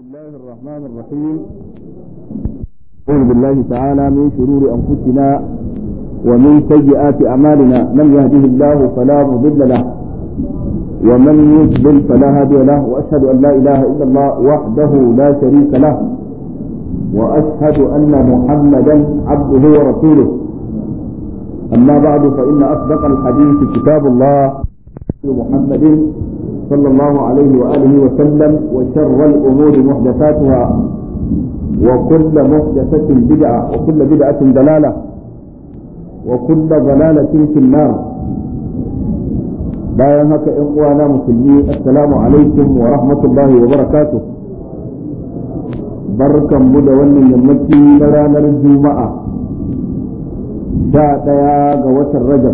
الله الرحمن الرحيم أعوذ بالله تعالى من شرور أنفسنا ومن سيئات أعمالنا من يهده الله فلا مضل له ومن يضلل فلا هادي له وأشهد أن لا إله إلا الله وحده لا شريك له وأشهد أن محمدا عبده ورسوله أما بعد فإن أصدق الحديث كتاب الله محمد صلى الله عليه وآله وسلم وشر الأمور محدثاتها وكل محدثة بدعة وكل بدعة ضلالة وكل ضلالة في النار bayan haka ‘yan uwana musulmi assalamu alaikum wa rahmatullahi wa barakatuh barkan mu da wannan yammaci na ranar juma'a sha ɗaya ga watan rajab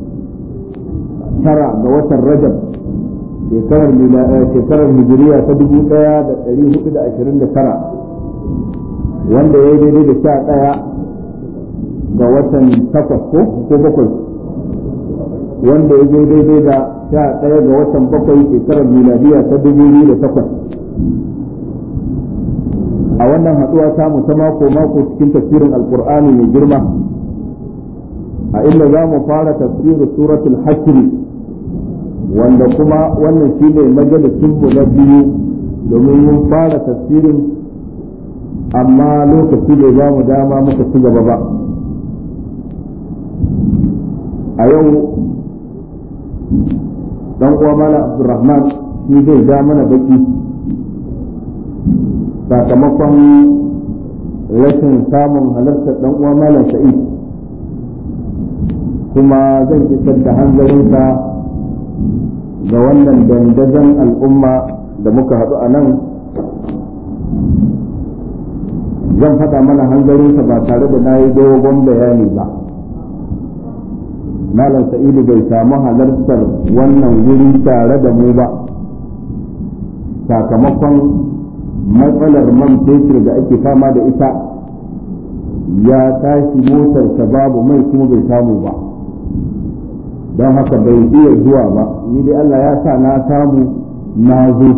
tara ga watan rajab shekarar shekarar hijiriya ta dubu ɗaya da ɗari hudu da ashirin da tara wanda ya yi daidai da sha ɗaya ga watan takwas ko ko bakwai wanda ya yi daidai da sha ɗaya ga watan bakwai shekarar miladiya ta dubu biyu da takwas a wannan haɗuwa ta mu ta mako mako cikin tafsirin alkur'ani mai girma a inda za mu fara tafsirin suratul hasri wanda kuma wannan shi ne majalisinmu na biyu domin mun fara tafsirin amma lokaci bai ba mu dama muka ci gaba ba a yau dan uwa mala abdurrahman shi zai ja mana baki sakamakon rashin samun halartar dan uwa malam sa'id kuma zan isar da hanzarinsa ga wannan dandazon al'umma da muka haɗu a nan zan faɗa mana hanzarinsa ba tare da na yi dogon bayani ba malam sa'idu bai samu halartar wannan wuri tare da mu ba sakamakon matsalar man fetur da ake fama da ita ya tashi motarsa babu mai kuma bai samu ba don haka bai iya zuwa ba ni dai Allah ya sa na samu na zo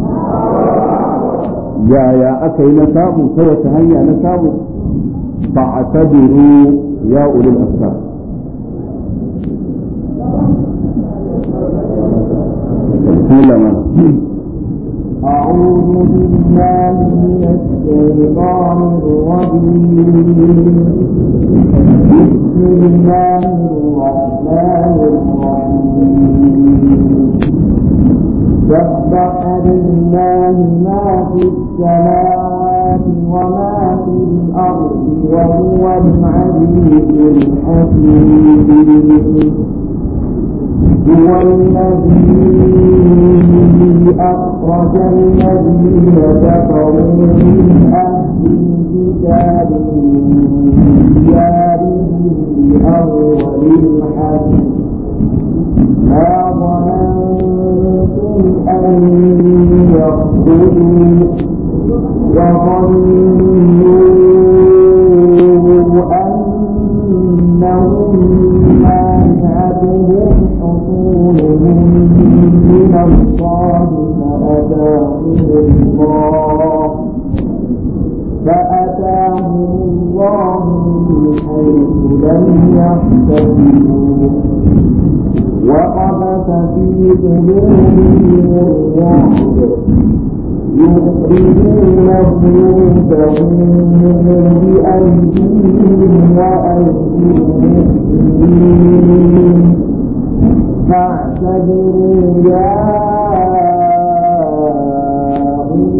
yaya aka yi na samu ta wata hanya na samu fa a tabiru ya ulul asar أعوذ بالله من الشيطان الرجيم بسم الله الرحمن الرحيم سبح لله ما في السماوات وما في الأرض وهو العزيز الحكيم هو الذي أخرج الذين كفروا من أهل الكتاب من ديارهم لأول الحج ما ظننتم أن يخرجوا وظنوا أنهم مانعتهم حصولهم من الله فأتاهم الله فأتاهم الله من حيث لم يحتسبوا وقذف في قلوبهم الرعب يخرجون بيوتهم بأيديهم وأيدي المؤمنين فاعتبروا يا أولي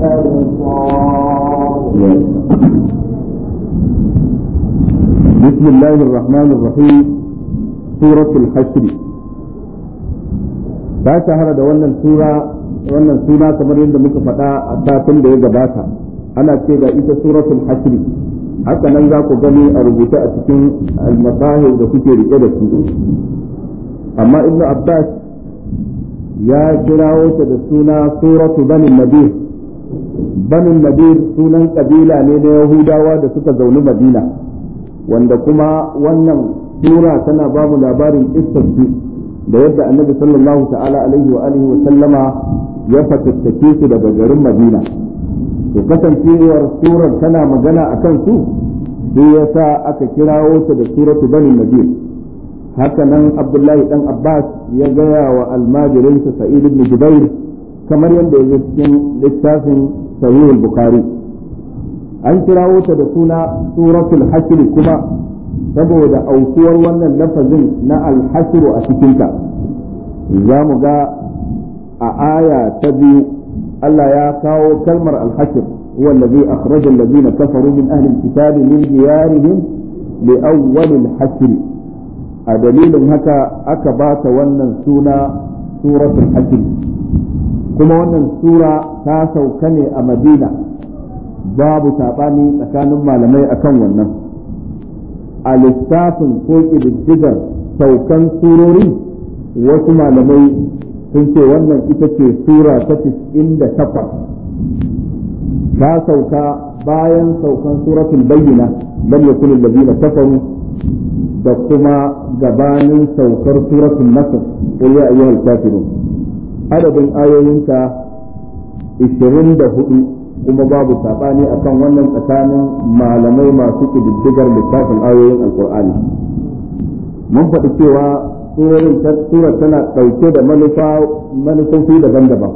الأبصار بسم الله الرحمن الرحيم سورة الحشر ta shahara da wannan sura wannan suna kamar yadda muka faɗa a satin da ya gabata ana ce ga ita suratul hasri haka nan za ku gani a rubuce a cikin almasahir da kuke rike da su amma ibnu abbas ya kirawo ta da suna suratu banin nadir banin nadir sunan kabila ne na yahudawa da suka zauni madina wanda kuma wannan sura tana ba mu labarin istarsu da yadda annabi sallallahu ta'ala alaihi wa alihi wa sallama ya fatattake su daga garin madina to kasancewar surar tana magana a kan su sai ya sa aka kirawo ta da suratu bani nadir haka nan abdullahi dan abbas ya gaya wa almajirinsa sa'id ibn jubair kamar yadda ya cikin littafin sahih bukhari an kirawo ta da suna suratul hashr kuma saboda aukuwar wannan lafazin na alhasru a cikinta za mu ga a aya ta biyu Allah ya kawo kalmar alhashr huwa allazi akhraja allazina kafaru min ahli alkitab min diyarihim li awwal alhashr a dalilin haka aka ba ta wannan suna suratul hashr kuma wannan sura ta sauka ne a Madina babu saɓani tsakanin malamai akan wannan a lissafin ko ƙididdigar saukan surori wasu malamai sun ce wannan ita ce sura ta da takwas ta sauka bayan saukan suratul bayyina lam yakun allazina kafaru da kuma gabanin saukar suratul nasr qul ya ayyuhal kafirun adadin ayoyinka 24 kuma babu saɓani akan wannan tsakanin malamai masu ƙididdigar littafin ayoyin alkur'ani mun faɗi cewa surar tana ɗauke da manufofi daban-daban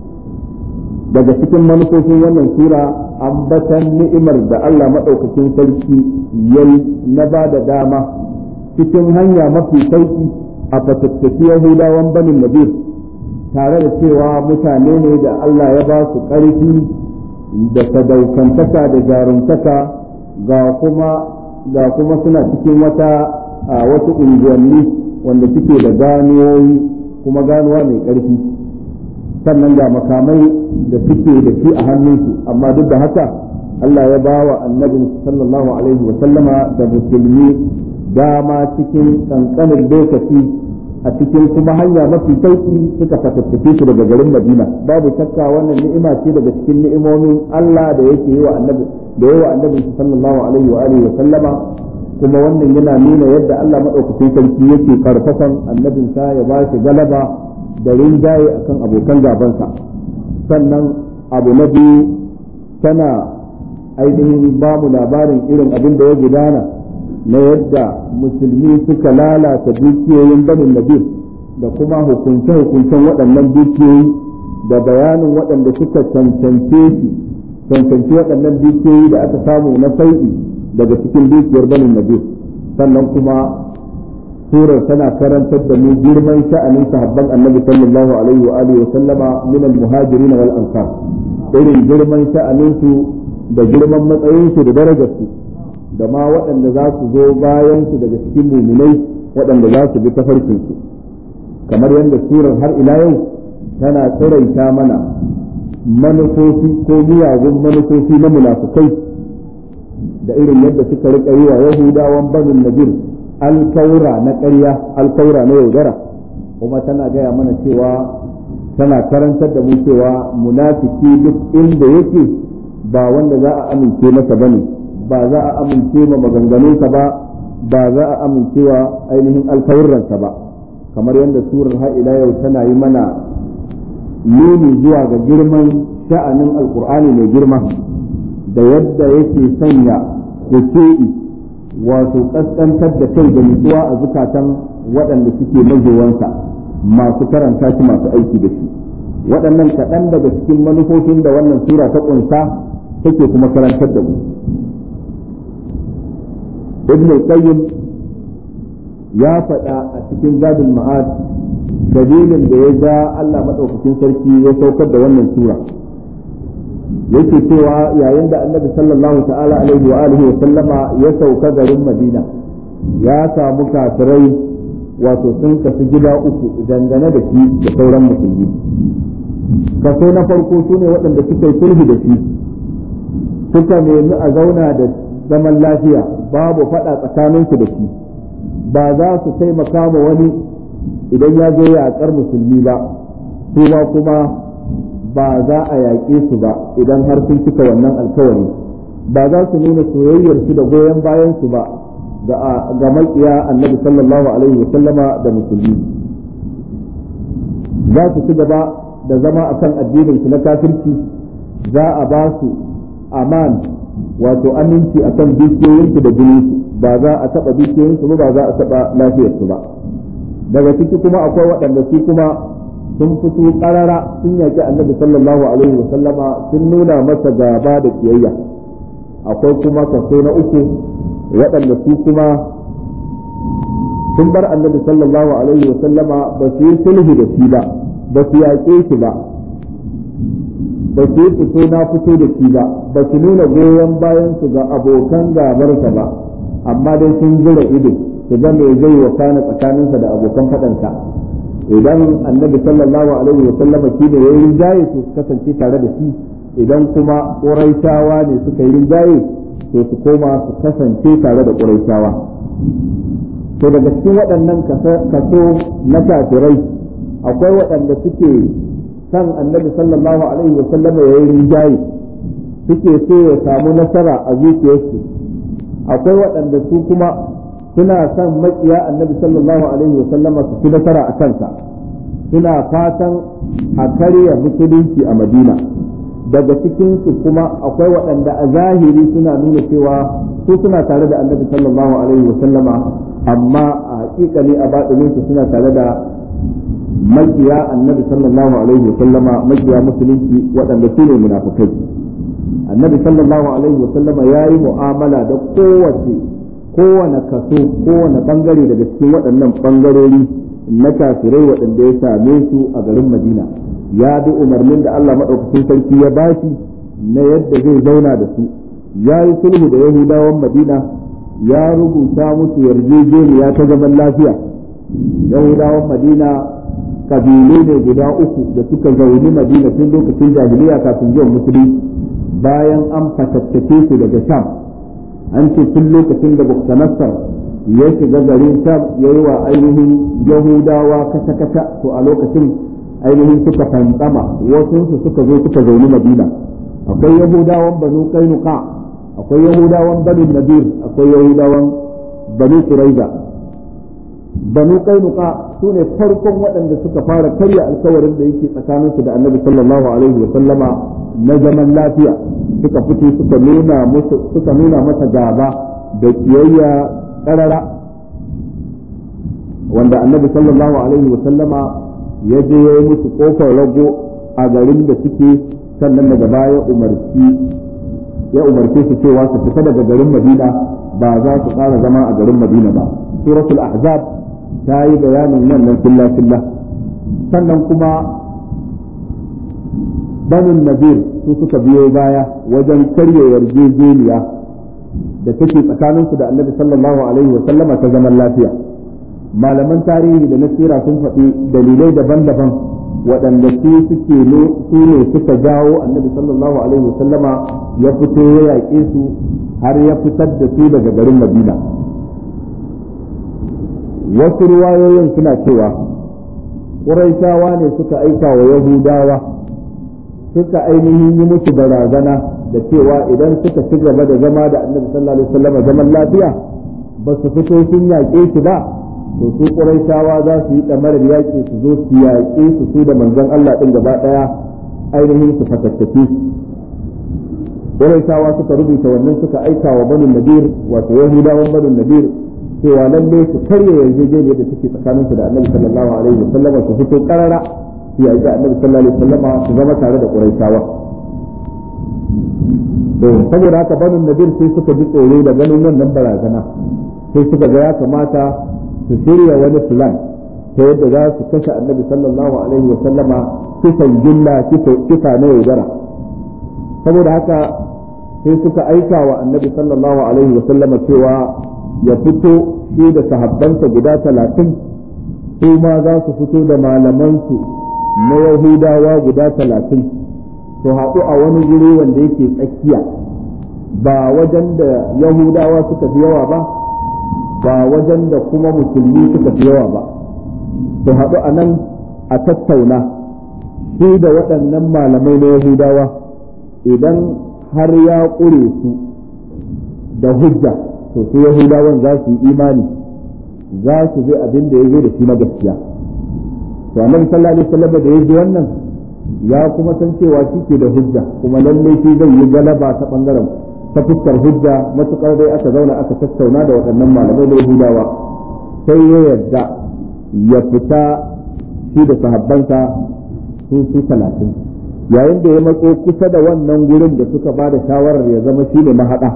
daga cikin manufofin wannan sura ambatan ni'imar da Allah maɗaukakin sarki yayi na ba da dama cikin hanya mafi sauƙi a fatattaki yahudawan banin nadir tare da cewa mutane ne da Allah ya ba su ƙarfi da sadaukantaka da jaruntaka ga kuma ga kuma suna cikin wata a wasu unguwanni wanda suke da ganuwoyi kuma ganuwa mai ƙarfi sannan ga makamai da suke da shi a hannunsu amma duk da haka Allah ya ba wa annabin sallallahu alaihi wa sallama da musulmi dama cikin kankanin lokaci a cikin kuma hanya mafi sauki suka fatattake su daga garin Madina babu shakka wannan ni'ima ce daga cikin ni'imomin Allah da yake yi wa annabi da yawa annabi sallallahu alaihi wa alihi wa sallama kuma wannan yana nuna yadda Allah madaukakin sarki yake karfafan annabin sa ya ba shi galaba da rinjaye akan abokan gabansa sannan abu na biyu tana ainihin ba mu labarin irin abin da ya gudana na yadda musulmi suka lalata dukiyoyin banin nabi da kuma hukunce-hukuncen waɗannan dukiyoyi da bayanin waɗanda suka cancance shi cancanci waɗannan dukiyoyi da aka samu na sauƙi daga cikin dukiyar banin nabi sannan kuma surar tana karantar da mu girman sha'anin sahabban annabi sallallahu alaihi wa alihi wa sallama min al-muhajirin wal ansar irin girman sha'anin su da girman matsayin su da darajar su da ma waɗanda za su zo bayan su daga cikin muminai waɗanda za su bi tafarkin su kamar yadda surar har ila yau tana tsiraita mana manufofi ko miyagun manufofi na munafukai da irin yadda suka rika yi wa yahudawan banin najir alkaura na ƙarya alkaura na yaudara kuma tana gaya mana cewa tana karantar da mu cewa munafiki duk inda yake ba wanda za a amince masa bane ba za a amince ma maganganunsa ba ba za a amincewa ainihin alkawurransa ba kamar yadda surar har ila yau tana yi mana nuni zuwa ga girman sha'anin alkur'ani mai girma da yadda yake sanya kusuri wato kaskantar da kai da nutsuwa a zukatan waɗanda suke mazowansa masu karanta shi masu aiki da shi waɗannan kaɗan daga cikin manufofin da wannan sura ta ƙunsa take kuma karantar da mu ibn qayyim ya faɗa a cikin zadul ma'ad dalilin da ya ja Allah madaukakin sarki ya saukar da wannan sura yake cewa yayin da annabi sallallahu ta'ala alaihi wa alihi wa sallama ya sauka garin madina ya samu kafirai wato sun kasu gida uku dangane da shi da sauran musulmi kaso na farko su ne waɗanda suka yi sulhu da shi suka nemi a zauna da zaman lafiya babu faɗa tsakaninsu da shi ba za su taimaka ma wani idan ya zo yaƙar musulmi ba su ba kuma ba za a yaƙe su ba idan har sun cika wannan alkawari ba za su nuna soyayyar su da goyon bayan su ba ga makiya annabi sallallahu alaihi wa sallama da musulmi za su ci gaba da zama akan addinin su na kafirci za a ba su aman wato aminci akan dukiyoyinsu da jininsu ba za a taɓa dukiyoyinsu ba ba za a taɓa lafiyarsu ba daga ciki kuma akwai waɗanda su kuma sun fito ƙarara sun yaƙi annabi sallallahu alaihi wa sallama sun nuna masa gaba da kiyayya akwai kuma kaso na uku waɗanda su kuma sun bar annabi sallallahu alaihi wa sallama ba su yi sulhu da shi ba ba su yaƙe shi ba ba su yi fito na fito da shi ba ba su nuna goyon bayan su ga abokan gabarsa ba amma dai sun zura ido su ga me zai wakana tsakaninsa da abokan faɗansa idan annabi sallallahu alaihi wa sallama shi ne yayin rinjaye su kasance tare da shi idan kuma ƙuraishawa ne suka yi rinjaye to su koma su kasance tare da ƙuraishawa to daga cikin waɗannan kaso na kafirai akwai waɗanda suke san annabi sallallahu alaihi wa sallama yayin rinjaye suke so ya samu nasara a zuciyarsu akwai waɗanda su kuma suna son makiya annabi sallallahu alaihi wa sallama su ci nasara a kansa suna fatan a karya musulunci a madina daga cikinsu kuma akwai waɗanda a zahiri suna nuna cewa su suna tare da annabi sallallahu alaihi wa sallama amma a hakikani a baɗininsu suna tare da makiya annabi sallallahu alaihi wa sallama makiya musulunci waɗanda su ne munafukai annabi sallallahu alaihi wa sallama ya yi mu'amala da kowace kowane kaso kowane bangare daga cikin waɗannan bangarori na kafirai waɗanda ya same su a garin madina ya bi umarnin da Allah maɗaukacin sarki ya bashi na yadda zai zauna da su ya yi sulhu da yahudawan madina ya rubuta musu yarjejeniya ta zaman lafiya yahudawan madina kabilu ne guda uku da suka zauni madina tun lokacin jahiliya kafin zuwan musulunci bayan an fatattake su daga sham an ce tun lokacin da Buktanassar ya shiga garin Sham ya yi wa ainihin Yahudawa kata-kata to a lokacin ainihin suka fantsama wasu su suka zo suka zauni Madina akwai Yahudawan Banu Kainuka akwai Yahudawan Banu Nadir akwai Yahudawan Banu Quraiza Banu Kainuka su ne farkon waɗanda suka fara karya alkawarin da yake tsakaninsu da Annabi sallallahu alaihi wa sallama na zaman lafiya suka fito suka nuna musu suka nuna masa gaba da kiyayya karara wanda annabi sallallahu alaihi wa sallama ya je ya yi musu kofar rago a garin da suke sannan daga baya umarci ya umarce su cewa su fita daga garin madina ba za su ƙara zama a garin madina ba suratul ahzab ta yi bayanin wannan filla filla sannan kuma banin nazir su suka biyo baya wajen karya yarjejeniya da take tsakaninsu da annabi sallallahu alaihi wa sallama ta zaman lafiya malaman tarihi da nasira sun faɗi dalilai daban-daban waɗanda su suke su ne suka jawo annabi sallallahu alaihi wa sallama ya fito ya yaƙe su har ya fitar da su daga garin madina wasu ruwayoyin suna cewa ƙuraishawa ne suka aika wa yahudawa suka ainihin yi musu barazana da cewa idan suka ci gaba da zama da annabi sallallahu alaihi wasallam zaman lafiya ba su fito sun yaƙe shi ba to su ƙuraishawa za su yi ɗamarar yaƙi su zo su yaƙe su su da manzon Allah ɗin gaba ɗaya ainihin su fatattaki ƙuraishawa suka rubuta wannan suka aika wa banu nadir wato yahudawan banu nadir cewa lalle su karya yarjejeniyar da take tsakaninsu da annabi sallallahu alaihi wasallam su fito ƙarara ya ga annabi sallallahu alaihi wasallam su zama tare da quraishawa to saboda haka banu nadir sai suka ji tsoro da ganin wannan barazana sai suka ga ya kamata su shirya wani plan ta yadda za su kashe annabi sallallahu alaihi wasallam kisan gilla kisa na yaudara saboda haka sai suka aika wa annabi sallallahu alaihi wasallam cewa ya fito shi da sahabbansa guda talatin su ma za su fito da malamansu na Yahudawa guda talatin su haɗu a wani guri wanda yake tsakiya ba wajen da Yahudawa suka fi yawa ba ba wajen da kuma musulmi suka fi yawa ba su haɗu a nan a tattauna shi da waɗannan malamai na Yahudawa idan har ya ƙure su da hujja to su Yahudawan za su yi imani za su bi abin da ya zo da shi na gaskiya to annabi sallallahu alaihi wasallam da ya ji wannan ya kuma san cewa shi ke da hujja kuma lalle shi zai yi galaba ta bangaren ta fuskar hujja matukar dai aka zauna aka tattauna da waɗannan malamai da yahudawa sai ya yarda ya fita shi da sahabbansa su su talatin yayin da ya matso kusa da wannan gurin da suka ba da shawarar ya zama shi ne mahaɗa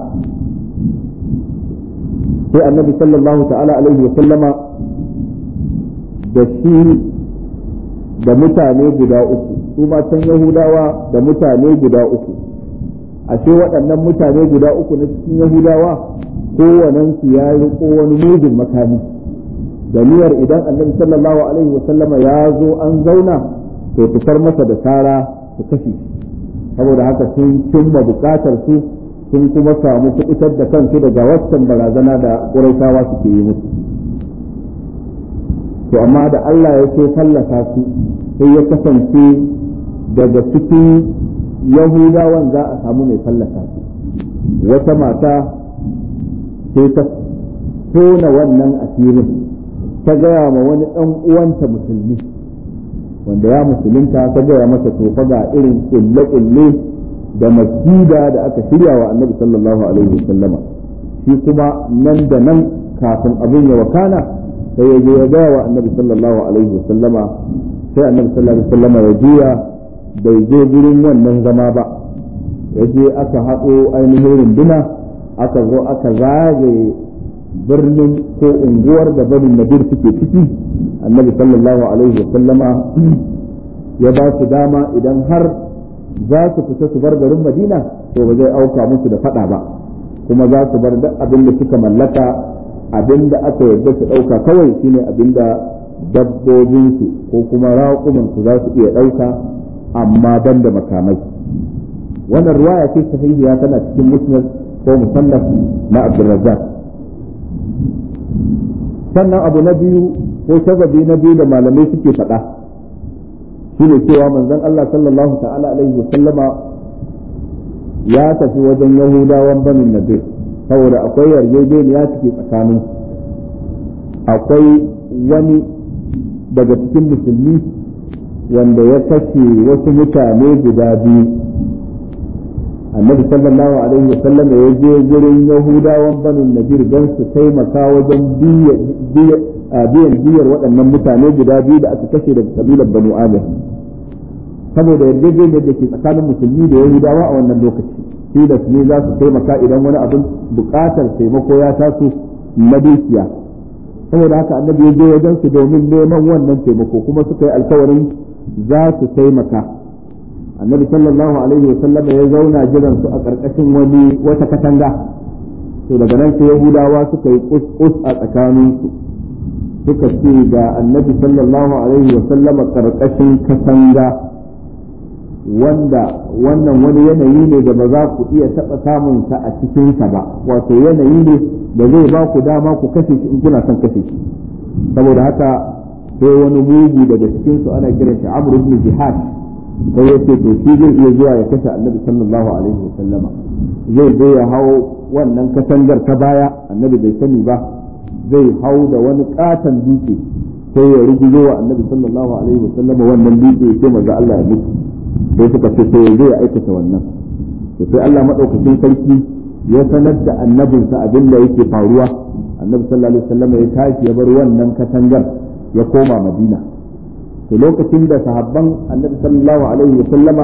sai annabi sallallahu ta'ala alaihi wa sallama da shi da mutane guda uku su matan yahudawa da mutane guda uku ashe waɗannan mutane guda uku na cikin yahudawa kowanensu ya riko wani mugun makami da niyyar idan annabi sallallahu alaihi wa sallama ya zo an zauna to fitar masa da tara su kashe saboda haka sun cimma bukatar su sun kuma samu kuɗitar da kansu daga waccan barazana da ƙuraitawa suke yi musu to amma da Allah ya ce fallasa su sai ya kasance daga cikin yahudawan za a samu mai fallasa su wata mata sai ta tona wannan asirin ta gaya ma wani ɗan uwanta musulmi wanda ya musulunta ta gaya masa tofa ga irin ƙulle-ƙulle da masjida da aka shirya wa annabi sallallahu alaihi wasallama shi kuma nan da nan kafin abin ya wakana sai ya je ya gaya wa annabi sallallahu alaihi wasallama sai annabi sallallahu alaihi wasallama ya juya bai je gurin wannan zama ba ya je aka haɗo ainihin runduna aka zo aka zagaye birnin ko unguwar da banin nadir suke ciki annabi sallallahu alaihi wasallama ya ba su dama idan har za su fita su bar garin madina to ba zai auka musu da fada ba kuma za su bar duk abin da suka mallaka abin da aka yarda su ɗauka kawai shine abin da dabbobinsu ko kuma raƙumansu za su iya ɗauka amma ban da makamai wannan ruwaya ce sahihiya tana cikin musnad ko musannaf na abdurrazzaq sannan abu na biyu ko sababi na biyu da malamai suke faɗa shine cewa manzon Allah sallallahu ta'ala alaihi wa sallama ya tafi wajen yahudawan banin nadir saboda akwai yarjejeniya take tsakanin akwai wani daga cikin musulmi wanda ya kashe wasu mutane guda biyu annabi sallallahu alaihi wa sallam ya je gurin yahudawan banin nadir don su taimaka wajen biyan biyar waɗannan mutane guda biyu da aka kashe daga kabilar banu amir saboda yarjejeniyar da ke tsakanin musulmi da yahudawa a wannan lokaci shi da su ne za su taimaka idan wani abin buƙatar taimako ya taso na dukiya saboda haka annabi ya je wajen su domin neman wannan taimako kuma suka yi alkawarin za su taimaka annabi sallallahu alaihi wa sallam ya zauna jiran su a ƙarƙashin wani wata katanga to daga nan sai yahudawa suka yi kus a tsakaninsu suka ce ga annabi sallallahu alaihi wa sallama ƙarƙashin katanga wanda wannan wani yanayi ne da ba za ku iya taɓa samun sa a cikinsa ba wato yanayi ne da zai ba ku dama ku kashe shi in kuna son kashe shi saboda haka sai wani mugu daga cikin su ana kiran shi Amr ibn Jihad sai ya ce to shi zai iya zuwa ya kashe Annabi sallallahu alaihi wasallama zai zo ya hau wannan katangar ta baya Annabi bai sani ba zai hau da wani katon dutse sai ya rigizo wa Annabi sallallahu alaihi wasallama wannan dutse ya ce maza Allah ya mutu sai suka ce sai zai aikata wannan to sai Allah madaukakin sarki ya sanar da annabinsa abin da yake faruwa annabi sallallahu alaihi wasallam ya tashi ya bar wannan katangar ya koma madina to lokacin da sahabban annabi sallallahu alaihi wasallama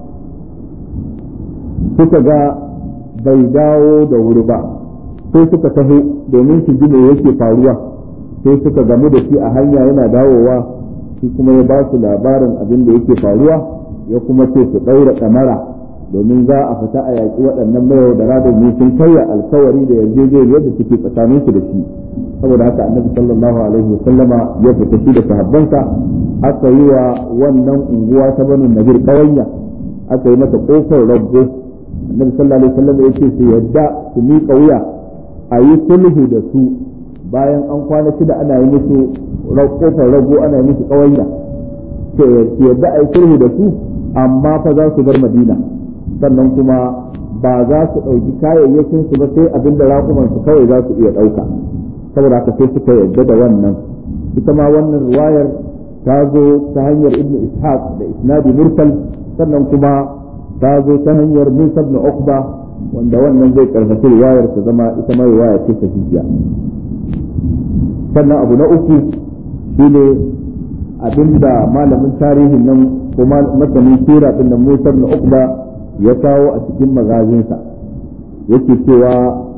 suka ga bai dawo da wuri ba sai suka taho domin su ji me yake faruwa sai suka gamu da shi a hanya yana dawowa shi kuma ya ba su labarin abin da yake faruwa ya kuma ce su ɗaura ɗamara domin za a fita a yaƙi waɗannan mayau da radon sun karya alkawari da yarjejeniyar da suke tsakanin su da shi saboda haka annabi sallallahu alaihi wa sallama ya fita shi da sahabbansa aka yi wa wannan unguwa ta banu nabir kawanya aka yi mata kofar rabbo annabi sallallahu alaihi wa sallam ya ce su yadda su miƙa wuya a yi sulhu da su bayan an kwana shida ana yi musu kofar rago ana yi musu kawanya su yadda a yi sulhu da su amma fa za su bar madina sannan kuma ba za su ɗauki kayayyakin su ba sai abin da raƙuman su kawai za su iya ɗauka saboda haka sai suka yarda da wannan ita ma wannan ruwayar ta zo ta hanyar ibnu ishaq da isnadi mursal sannan kuma ta zo ta hanyar musa ibn uqba wanda wannan zai karfafi riwayar ta zama ita ma riwaya ce sahihiya sannan abu na uku shine abinda malamin tarihin nan kuma masanin sira din nan musa ibn uqba ya kawo a cikin magazinsa yake cewa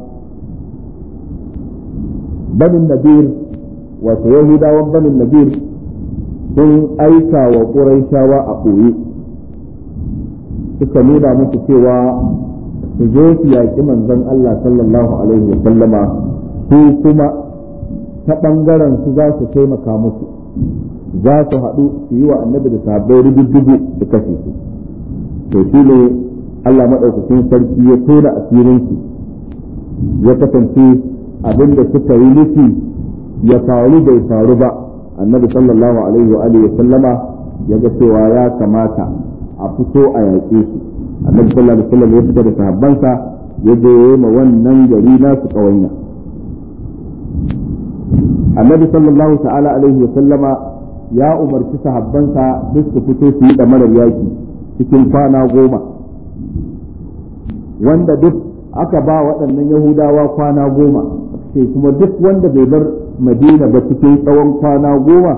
banin nabir wato yahudawan banin nabir sun aika wa ƙuraishawa a ɓoye suka nuna musu cewa su zo su yaƙi manzon Allah sallallahu alaihi wa sallama su kuma ta ɓangaren su za su taimaka musu za su haɗu su yi wa annabi da sahabbai rubdugu su kashe su to shi ne Allah maɗaukacin sarki ya tona asirinsu ya kasance abin da suka yi nufi ya faru bai faru ba annabi sallallahu alaihi wa alihi sallama ya ga cewa ya kamata a fito a yaƙe su annabi sallallahu alaihi wasallam ya fita da sahabbansa ya je ma wannan gari nasu ƙawanya annabi sallallahu ta'ala alaihi wa sallama ya umarci sahabbansa duk su fito su yi da marar yaƙi cikin kwana goma wanda duk aka ba waɗannan yahudawa kwana goma sai kuma duk wanda bai bar madina ba cikin tsawon kwana goma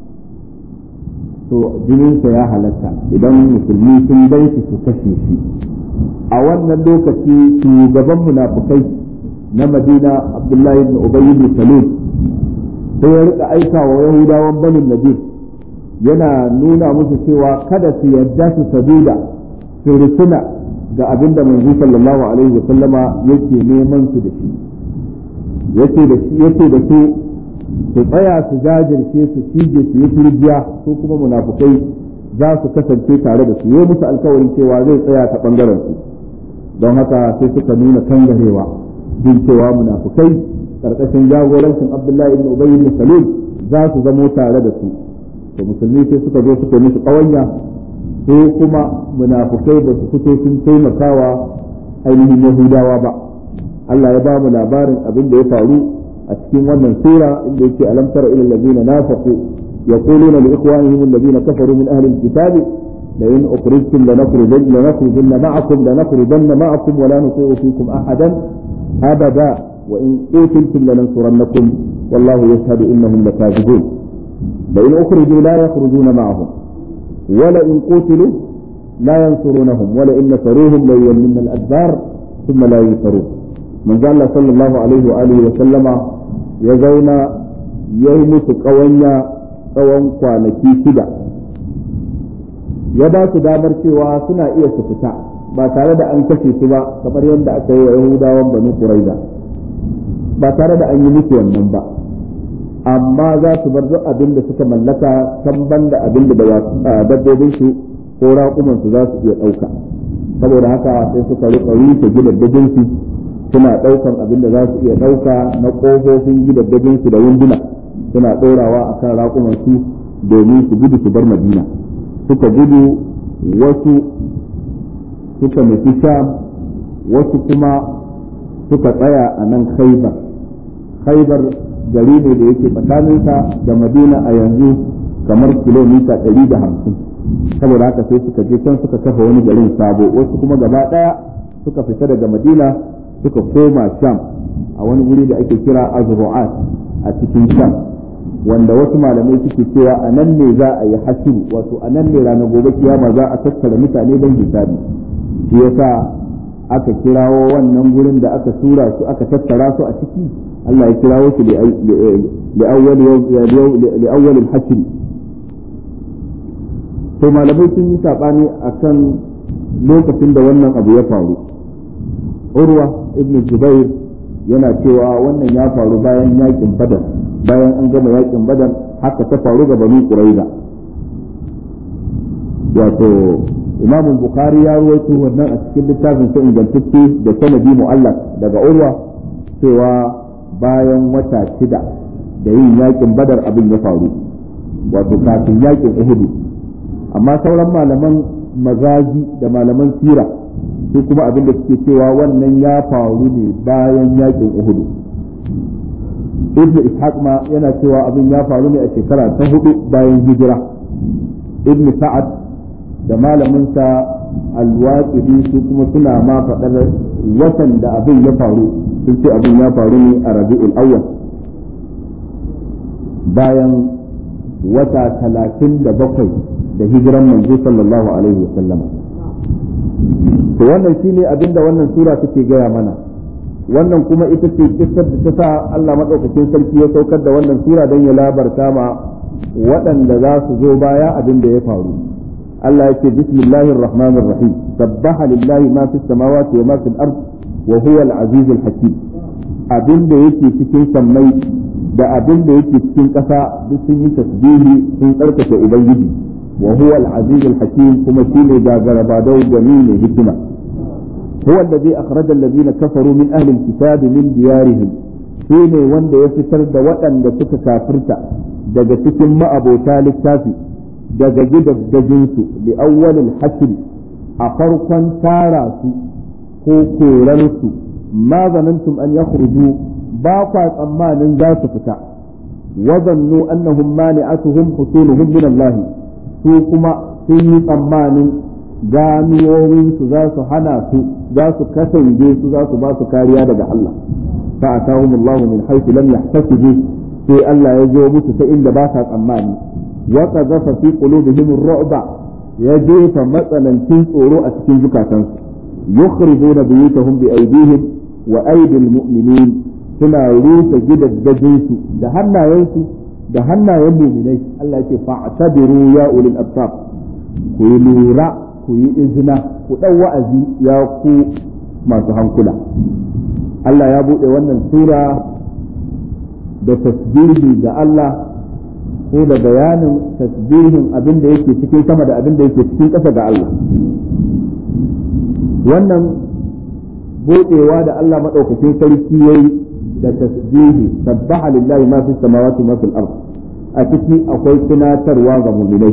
to jininsa ya halatta idan musulmi sun bai shi su kashe shi a wannan lokaci shugaban munafukai na madina abdullahi ibn ubayy ibn salul sai ya rika aika wa yahudawan banin nadir yana nuna musu cewa kada su yadda su sabida su rikuna ga abin da manzo sallallahu alaihi wa sallama yake neman su da shi yace da shi yace da su su tsaya su jajirce su cije su yi turjiya su kuma munafukai za su kasance tare da su yi musu alkawarin cewa zai tsaya ta bangaren su don haka sai suka nuna kangarewa jin cewa munafukai karkashin jagorancin Abdullahi ibn Ubay ibn Salul za su zamo tare da su to musulmi sai suka zo suka musu kawanya ko kuma munafukai ba su fito sun taimakawa ainihin Yahudawa ba Allah ya ba mu labarin abin da ya faru a cikin wannan sura inda yake alam tara ila allazina nafaqu yaquluna li ikhwanihim allazina kafaru min ahli alkitab la in ukhrijtum lanakhrujanna lanakhrujanna ma'akum lanakhrujanna ma'akum wa la nuti'u fikum ahadan abada wa in qutiltum lanansurannakum wallahu yashhadu innahum lakazibun la in ukhriju la yakhrujuna ma'ahum ولئن قتلوا لا ينصرونهم ولئن نصروهم ليولن الأدبار ثم لا ينصرون من قال الله صلى الله عليه وآله وسلم يزون يوم قوانيا tsawon kwanaki shida ya ba su damar cewa suna iya su fita ba tare da an kashe su ba kamar yadda aka yi wa yahudawan banu quraiza ba tare da an yi musu wannan ba amma za su bar duk abin da suka mallaka kan banda abin da dabbobin su ko raƙuman su za su iya ɗauka saboda haka sai suka rika rufe gidaddajin su suna ɗaukan abin da za su iya ɗauka na ƙofofin gidaddajin su da wunduna suna ɗorawa akan raƙuman su domin su gudu su bar madina suka gudu wasu suka nufi sham wasu kuma suka tsaya a nan khaibar khaibar gari ne da yake tsakaninsa da madina a yanzu kamar kilomita ɗari da hamsin saboda haka sai suka je can suka kafa wani garin sabo wasu kuma gaba ɗaya suka fita daga madina suka koma sham a wani wuri da ake kira azru'at a cikin sham wanda wasu malamai suke cewa a nan ne za a yi hasiru wato a nan ne ranar gobe kiyama za a tattara mutane don hisabi shi yasa aka kirawo wannan gurin da aka tura su aka tattara su a ciki Allah ya kirawo su li'awwal al-hashr to malamai sun yi sabani akan lokacin da wannan abu ya faru urwa ibn jubair yana cewa wannan ya faru bayan yakin badar bayan an gama yakin badar haka ta faru ga banu quraiza wato imam bukhari ya ruwaito wannan a cikin littafin sa ingantacce da sanadi mu'allaq daga urwa cewa bayan wata shida da yin yakin badar abin ya faru wato kafin yakin uhudu amma sauran malaman mazaji da malaman sira su kuma abin da suke cewa wannan ya faru ne bayan yakin uhudu ibn ishaq ma yana cewa abin ya faru ne a shekara ta hudu bayan hijira ibn sa'ad da malaminsa alwaƙidi su kuma suna ma faɗar watan da abin ya faru sun ce abin ya faru ne a rabi'ul awwal bayan wata talatin da bakwai da hijiran manzo sallallahu alaihi wasallama to wannan shine abin da wannan sura take gaya mana wannan kuma ita ce kissar da ta sa Allah madaukakin sarki ya saukar da wannan sura don ya labarta ma waɗanda za su zo baya abin da ya faru Allah ya ce bismillahir rahmanir rahim sabbaha lillahi ma fis samawati wa ma fil ard wa huwa al azizul hakim abin da yake cikin sammai da abin da yake cikin ƙasa duk sun yi tasbihi sun tsarkake ubangiji wa huwa al azizul hakim kuma shine gagara badau gani ne hikima هو الذي أخرج الذين كفروا من أهل الكتاب من ديارهم shine wanda ya fitar da waɗanda suka kafirta daga cikin ma'abota littafi daga gidaddajinsu da awwalil hasri a farkon tara su ko korarsu ma zanantum an yakhruju ba kwa tsammanin za su fita wa zannu annahum mani'atuhum husuluhum min Allah su kuma sun yi tsammanin ganuwowinsu za su hana su za su kasance su za su ba su kariya daga Allah fa atahum Allah min haythu lam yahtasibu sai Allah ya zo musu ta inda ba sa tsammani wa qadhafa fi qulubihim ar-ru'ba ya jefa matsanancin tsoro a cikin zukatansu yukhrijuna buyutahum bi aydihim wa aydil mu'minin suna rusa gidaddajinsu da hannayensu da hannayen mu'minai Allah ya ce fa'tabiru ya ulil absar ku yi lura ku yi izina ku ɗau wa'azi ya ku masu hankula Allah ya buɗe wannan sura da tasbihi ga Allah ko da bayanin tasbihin abin da yake cikin sama da abin da yake cikin ƙasa ga Allah wannan buɗewa da Allah maɗaukakin sarki yayi da tasbihi sabbaha lillahi ma fi samawati ma fil ard a ciki akwai tunatarwa ga mu'minai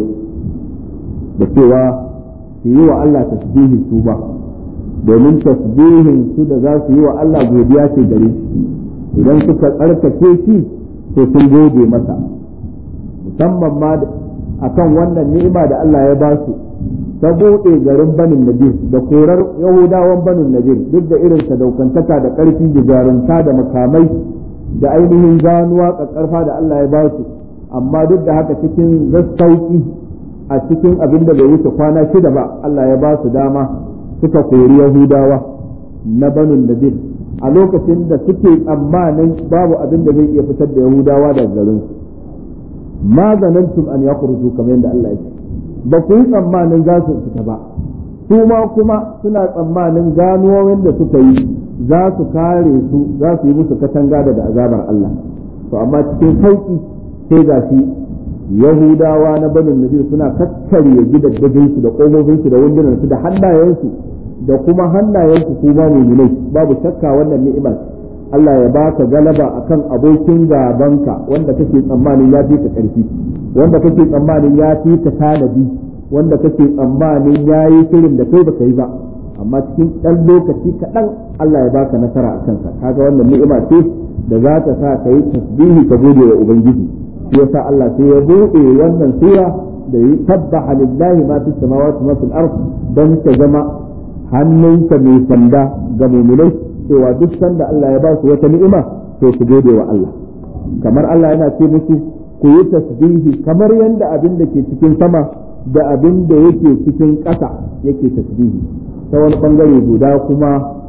da cewa su yi wa Allah tasbihi su ba domin tasbihin su da za su yi wa Allah godiya ce gare shi idan suka tsarkake shi to sun gode masa musamman ma akan wannan ni'ima da Allah ya ba su ta buɗe garin banin nadir da korar yahudawan banin nadir duk da irin sadaukantaka da ƙarfi da jarumta da makamai da ainihin ganuwa ƙaƙƙarfa da Allah ya ba su amma duk da haka cikin zassauki a cikin abin da bai wuce kwana shida ba Allah ya ba su dama suka kori Yahudawa na banin Nadir a lokacin da suke tsammanin babu abin da zai iya fitar da Yahudawa daga garin su ma zanantum an yakhruju kamar yadda Allah ya ce ba ku yi tsammanin za su fita ba su ma kuma suna tsammanin ganuwowin da suka yi za su kare su za su yi musu katanga daga azabar Allah to amma cikin sauki sai ga shi yahudawa na banin nadir suna kakkarye gidaddajinsu da ƙofofinsu da wundunansu da hannayensu da kuma hannayensu su ba mu'minai babu shakka wannan ni'ima Allah ya baka galaba akan abokin gabanka wanda kake tsammanin ya fi ka ƙarfi wanda kake tsammanin ya fi ka tanadi wanda kake tsammanin ya yi shirin da kai baka yi ba amma cikin ɗan lokaci kaɗan Allah ya baka nasara a kanka kaga wannan ni'ima ce da za ta sa ka yi tasbihi ka gode wa ubangiji shi yasa Allah sai ya buɗe wannan sura da yi tabbaha lillahi ma fi samawati ma fil ard dan ta zama hannunka mai sanda ga mu'minai cewa duk sanda Allah ya ba su wata ni'ima to su gode wa Allah kamar Allah yana ce musu ku yi tasbihi kamar yanda abin da ke cikin sama da abin da yake cikin ƙasa yake tasbihi ta wani bangare guda kuma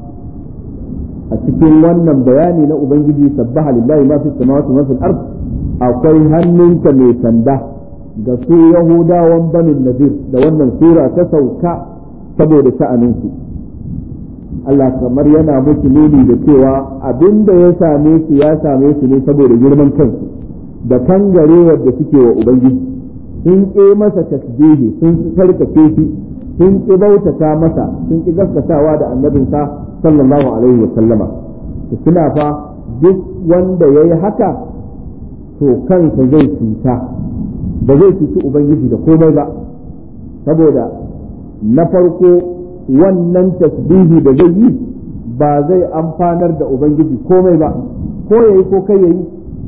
a cikin wannan bayani na ubangiji sabbaha lillahi ma fi samawati ma fil ard akwai hannunka mai sanda ga su yahudawan banin nadir da wannan sura ta sauka saboda sha'aninsu Allah kamar yana musu nuni da cewa abin da ya same su ya same su ne saboda girman kansu da kangarewar da suke wa ubangiji sun ƙi masa tasbihi sun sarkake shi sun ƙi bautata masa sun ƙi gaskatawa da annabinsa sallallahu alaihi wa sallama suna fa duk wanda ya yi haka to kansa zai cuta ba zai cuci ubangiji da komai ba saboda na farko wannan tasbihi da zai yi ba zai amfanar da ubangiji komai ba ko yayi ko kai yayi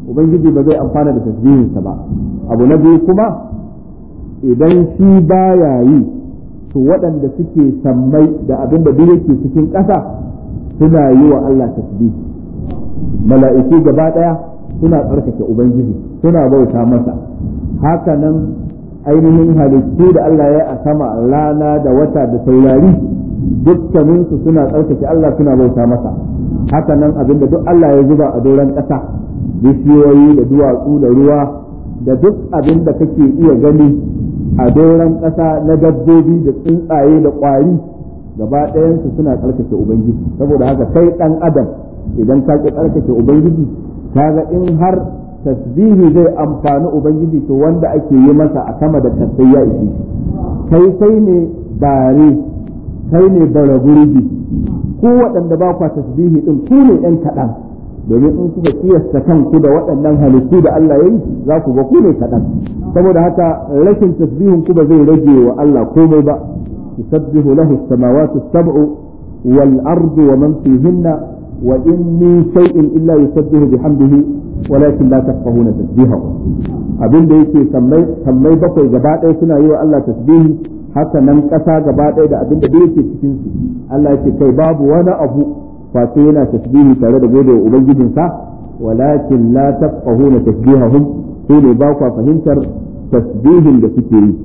ubangiji ba zai amfana da tasbihinsa ba abu na biyu kuma idan shi baya yi to waɗanda suke sammai da abin da duk yake cikin ƙasa suna yi wa Allah tasbihi mala'iku gaba ɗaya suna tsarkake ubangiji suna bauta masa haka nan ainihin halittu da Allah ya a sama rana da wata da saurari dukkaninsu suna tsarkake Allah suna bauta masa haka nan abinda duk Allah ya zuba a doron ƙasa bishiyoyi da duwatsu da ruwa da duk abin da kake iya gani a doron ƙasa na dabbobi da tsuntsaye da ƙwari gaba ɗayansu suna tsarkake ubangiji saboda haka kai ɗan adam idan ka ƙi tsarkake ubangiji kaga in har tasbihi zai amfani ubangiji to wanda ake yi masa a sama da kasai ya ishe kai kai ne bare kai ne bara gurbi ku waɗanda ba kwa tasbihi din ku ne ɗan kaɗan domin in kuka kiyasta kanku da waɗannan halittu da Allah ya yi za ku ga ku ne kaɗan saboda haka rashin tasbihin ku ba zai rage wa Allah komai ba yusabbihu lahu as-samawati as-sab'u wal ardu wa man fihinna wa in min shay'in illa yusabbihu bihamdihi walakin la tafqahuna tasbihahu abin da yake sammai sammai bakwai gaba ɗaya suna yi wa Allah tasbihi haka nan ƙasa gaba ɗaya da abin da yake cikin su Allah yake kai babu wani abu face yana tasbihi tare da gode wa ubangijinsa walakin la tafqahuna tasbihahum sai ne ba ku fahimtar tasbihin da suke yi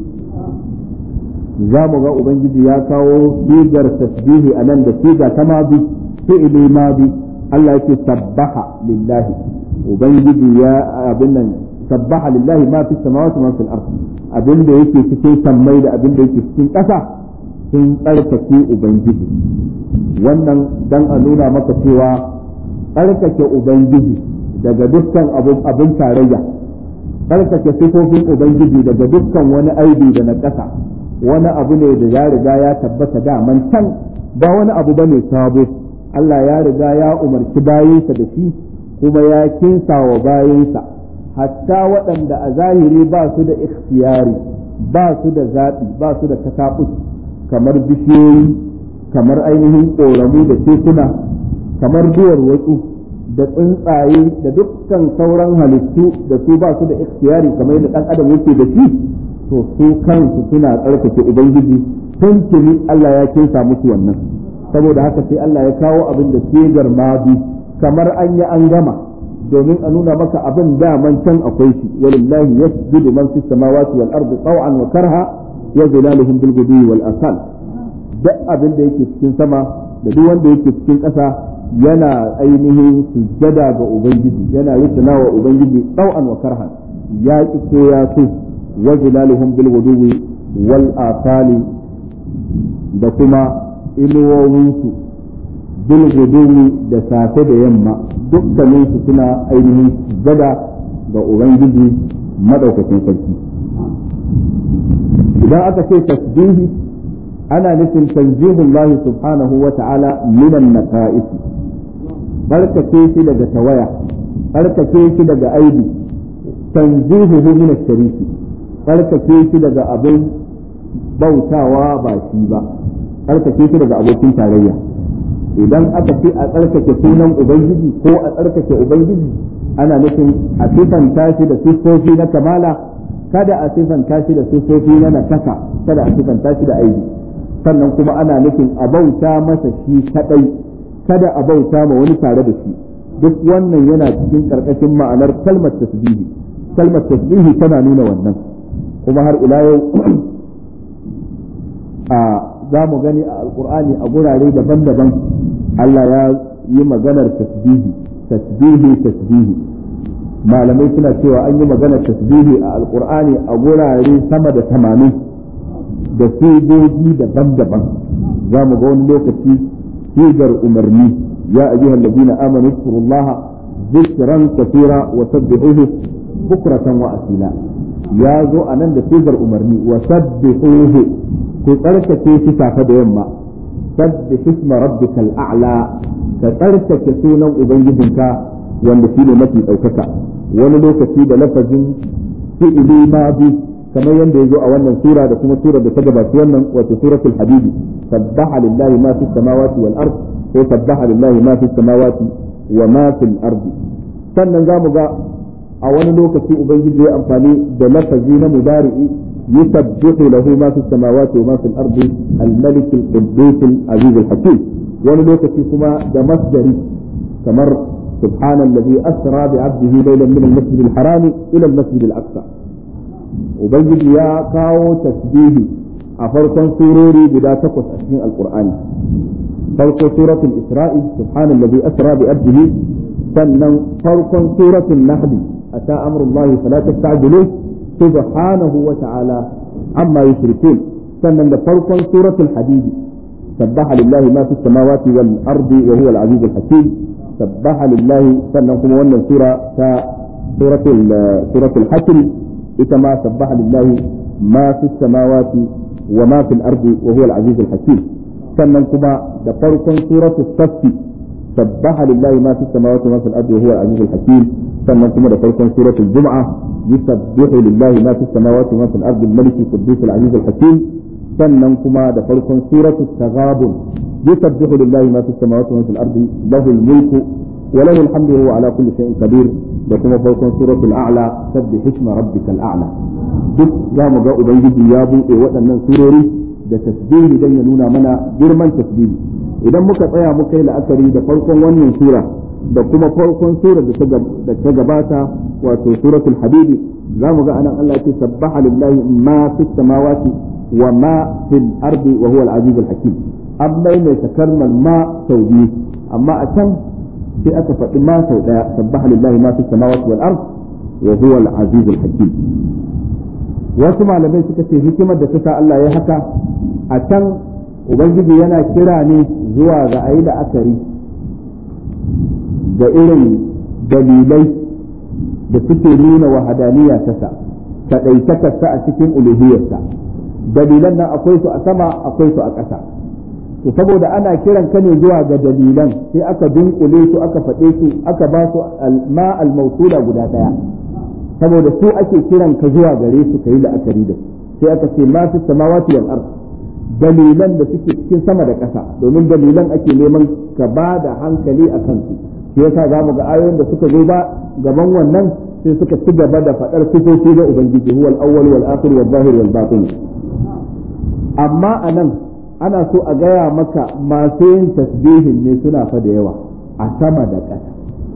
za mu ga ubangiji ya kawo sigar tasbihi a nan da siga ta mabi fi'ili mabi Allah yake sabbaha lillahi ubangiji ya abin nan sabbaha lillahi ma fi samawati ma fil ard abin da yake cikin sammai da abin da yake cikin ƙasa sun tsarkake ubangiji wannan dan a nuna maka cewa tsarkake ubangiji daga dukkan abin tarayya tsarkake sifofin ubangiji daga dukkan wani aibi da na ƙasa wani abu ne da ya riga ya tabbata daman can ba wani abu bane sabo Allah ya riga ya umarci bayinsa da shi kuma ya kinsa wa bayinsa hatta waɗanda a zahiri ba su da ikhtiyari ba su da zaɓi ba su da kataɓus kamar bishiyoyi kamar ainihin ƙoramu da tekuna kamar duwar watsu da tsuntsaye da dukkan sauran halittu da su ba su da ikhtiyari kamar yadda ɗan adam yake da shi to su kansu suna tsarkake ubangiji tun tuni Allah ya kinsa musu wannan saboda haka sai Allah ya kawo abin da sigar mabi kamar an yi an gama domin a nuna maka abin daman can akwai shi walillahi yasjudu man fis samawati wal ardi taw'an wa karha ya zilaluhum bil ghudwi wal asal duk abin da yake cikin sama da duk wanda yake cikin ƙasa yana ainihin sujjada ga ubangiji yana rusuna wa ubangiji taw'an wa karha ya ki ko ya so wa zilaluhum bil ghudwi wal asali da kuma inuwowinsu bil ghudwi da safe da yamma dukkaninsu suna ainihin gada ga Ubangiji madaukakin sarki. Idan aka ce tasbihi ana nufin tanzihun lahi subhanahu wa ta'ala minan naka'isi, barkake shi daga tawaya, barkake shi daga aibi, tanzihuhu min shariki, barkake shi daga abin bautawa ba shi ba, barkake shi daga abokin tarayya. idan aka ce a tsarkake sunan ubangiji ko a tsarkake ubangiji ana nufin a sifanta shi da siffofi na kamala kada a sifanta shi da siffofi na nakasa kada a sifanta shi da aibi sannan kuma ana nufin a bauta masa shi kadai kada a bauta ma wani tare da shi duk wannan yana cikin karkashin ma'anar kalmar tasbihi kalmar tasbihi tana nuna wannan kuma har ila yau a za mu gani a alkur'ani a gurare daban-daban Allah ya yi maganar tasbihi tasbihi tasbihi malamai suna cewa an yi maganar tasbihi a alkur'ani a gurare sama da tamanin da sigogi daban-daban za mu ga wani lokaci sigar umarni ya ayyuhal ladina amanu zkurullaha zikran kathira wa sabbihuhu bukratan wa asila ya zo a nan da sigar umarni wa sabbihuhu ku tsarkake shi safe da yamma sabbi hisma rabbikal a'la ka tsarkake sunan ubangijinka wanda shi ne mafi ɗaukaka wani lokaci da lafazin fi'ili ma bi kamar yadda ya zo a wannan sura da kuma sura da ta gabaci wannan wato suratul hadidi sabbaha lillahi ma fi samawati wal ard ko sabbaha lillahi ma fi samawati wa ma fil ardi sannan zamu ga a wani lokaci ubangiji ya amfani da lafazi na mudari'i yusabbihu lahu ma fi samawati wa ma fi al-ardi al-malik al-quddus al-aziz al-hakim wani lokaci kuma da masdari kamar سبحان الذي أسرى بعبده ليلا من المسجد الحرام إلى المسجد الأقصى وبيجي يا كاو تسبيه أفرقا سوروري بلا تقص أشهر القرآن فرق سورة الإسراء سبحان الذي أسرى بعبده سنن فرق سورة النحل أتى أمر الله فلا تستعجلوه سبحانه وتعالى عما يشركون سنن فرق سورة الحديد سبح لله ما في السماوات والأرض وهو العزيز الحكيم سبح لله سنن كما wannan sura ta suratul suratul hasr ita ma sabbaha lillahi ma fi samawati wa ma fil ardi wa huwa al-aziz al-hakim sannan kuma da farkon suratul saff sabbaha lillahi ma fi samawati wa ma fil ardi wa huwa al-aziz al-hakim sannan kuma da farkon suratul jum'a yusabbihu lillahi ma fi samawati wa ma fil ardi al-malik al-quddus al-aziz al-hakim sannan kuma da farkon suratul taghabun يسبح لله ما في السماوات وما في الأرض له الملك وله الحمد وهو على كل شيء قدير لكم فوق سورة الأعلى سبح اسم ربك الأعلى duk za mu ga Ubangiji ya buɗe waɗannan surori da tasbihi don ya nuna mana girman tasbihi idan muka tsaya muka yi la'akari da farkon wannan sura da kuma farkon sura da ta gabata wato suratul hadidi za mu ga anan Allah ce sabbaha lillahi ma fis samawati wa ma fil ardi wa huwa al-aziz al-hakim an maimaita kalmar ma sau biyu amma a can sai aka faɗi ma sau ɗaya sabbaha lillahi ma fi samawati wal ard wa huwa al aziz al hakim wasu malamai suka ce hikimar da ta sa Allah ya haka a can ubangiji yana kira ne zuwa ga ayi da akari da irin dalilai da suke nuna wahadaniya ta sa kaɗaitakarsa a cikin uluhiyarsa dalilan nan akwai su a sama akwai su a ƙasa to saboda ana kiran ka ne zuwa ga dalilan sai aka dunkule su aka faɗe su aka ba su ma al-mawsula guda daya saboda su ake kiran ka zuwa gare su kai la'akari da sai aka ce ma fi samawati wal ard dalilan da suke cikin sama da ƙasa domin dalilan ake neman ka ba da hankali a kansu shi yasa za mu ga ayoyin da suka zo ba gaban wannan sai suka ci gaba da faɗar sifofi da ubangiji huwal awwal wal akhir wal zahir wal batin amma anan ana so a gaya maka masu yin tasbihin ne suna fa da yawa a sama da ƙasa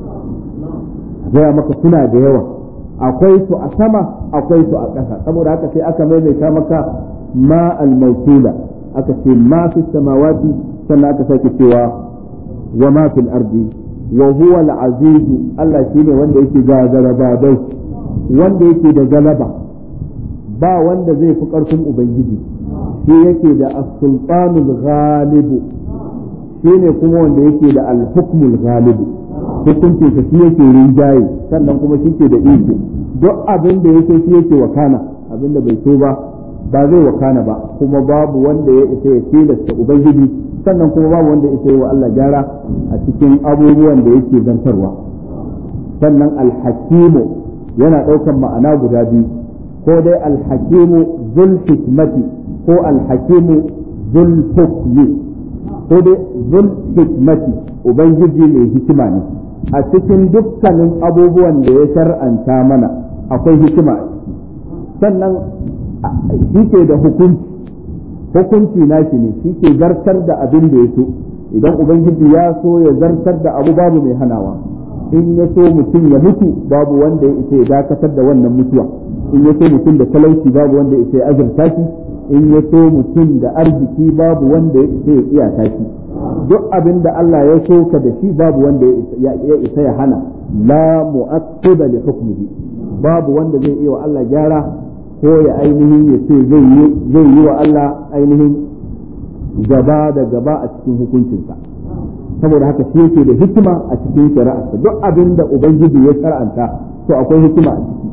a gaya maka suna da yawa akwai su a sama akwai su a ƙasa saboda haka sai aka maimaita maka ma al-mawsula aka ce ma fi samawati sannan aka sake cewa wa ma fil ardi wa huwa al-aziz Allah shine wanda yake gagara babai wanda yake da galaba ba wanda zai fi ƙarfin ubangiji shi yake da as-sultanul ghalibu shi ne kuma wanda yake da al-hukmul ghalibu hukuncin sa shi yake rinjaye sannan kuma shi ke da iko duk abin da yake shi yake wakana abin da bai so ba ba zai wakana ba kuma babu wanda ya isa ya tilasta ubangiji sannan kuma babu wanda ya isa yi wa Allah gyara a cikin abubuwan da yake zantarwa sannan al-hakimu yana ɗaukar ma'ana guda biyu ko dai al-hakimu zul hikmati ko alhakimu zul hukmi ko dai zul hikmati ubangiji mai hikima ne a cikin dukkanin abubuwan da ya shar'anta mana akwai hikima a ciki sannan shi ke da hukunci hukunci nashi ne shi ke zartar da abin da ya so idan ubangiji ya so ya zartar da abu babu mai hanawa in ya so mutum ya mutu babu wanda ya isa ya dakatar da wannan mutuwa in ya so mutum da talauci babu wanda ya isa ya azurta shi in ya so mutum da arziki babu wanda ya isa ya iyaka shi duk abin da Allah ya so ka da shi babu wanda ya isa ya hana la mu'aqqiba li hukmihi babu wanda zai iya wa Allah gyara ko ya ainihin ya ce zai yi zai yi wa Allah ainihin gaba da gaba a cikin hukuncinsa saboda haka shi yake da hikima a cikin shari'arsa duk abin da ubangiji ya shar'anta to akwai hikima a ciki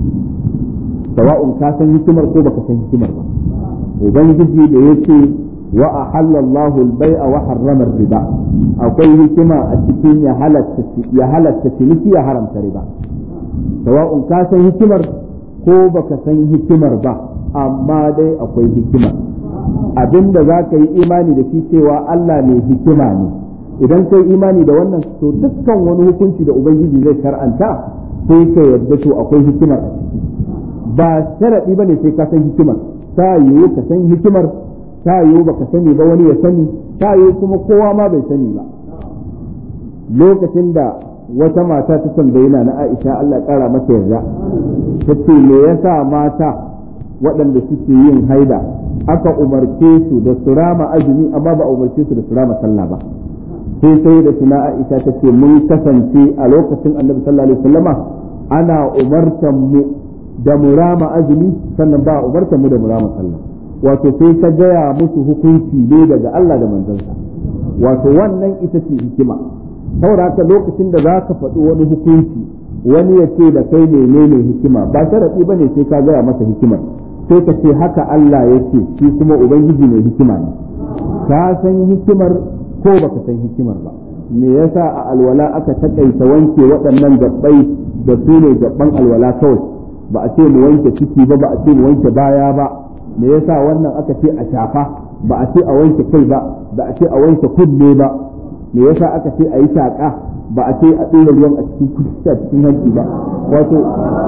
sawa'un ka san hikimar ko baka san hikimar ba ubangiji da yake wa ahalla Allahu al-bai'a wa harrama riba akwai hikima a cikin ya halatta ya halatta ciniki ya haramta riba sawa'un ka san hikimar ko baka san hikimar ba amma dai akwai hikima abinda za ka yi imani da shi cewa Allah mai hikima ne idan kai imani da wannan to dukkan wani hukunci da ubangiji zai shar'anta sai ka yadda to akwai hikimar a ciki ba sharaɗi ba ne sai ka san hikimar ta yiwu ka san hikimar ta yiwu baka sani ba wani ya sani ta yiwu kuma kowa ma bai sani ba lokacin da wata mata ta tambayi na Aisha Allah ƙara mata yarda ta ce me yasa mata waɗanda suke yin haida aka umarce su da su rama azumi amma ba a umarce su da su rama sallah ba sai sai da suna Aisha ta ce mun kasance a lokacin Annabi sallallahu alaihi wasallama ana umartan mu da mu rama azumi sannan ba a umartan mu da mu rama sallah wato sai ta gaya musu hukunci ne daga Allah da manzansa wato wannan ita ce hikima saboda haka lokacin da za ka faɗi wani hukunci wani ya ce da kai menene hikima ba sharaɗi ba ne sai ka gaya masa hikimar sai ka ce haka Allah ya ce shi kuma ubangiji mai hikima ne ka san hikimar ko baka san hikimar ba me yasa a alwala aka takaita wanke waɗannan gabbai da su ne gabban alwala kawai ba a ce mu wanke ciki ba ba a ce mu wanke baya ba me yasa wannan aka ce a shafa ba a ce a wanke kai ba ba a ce a wanke kunne ba me yasa aka ce a yi shaƙa ba a ce a ɗora ruwan a cikin kusa cikin hanci ba wato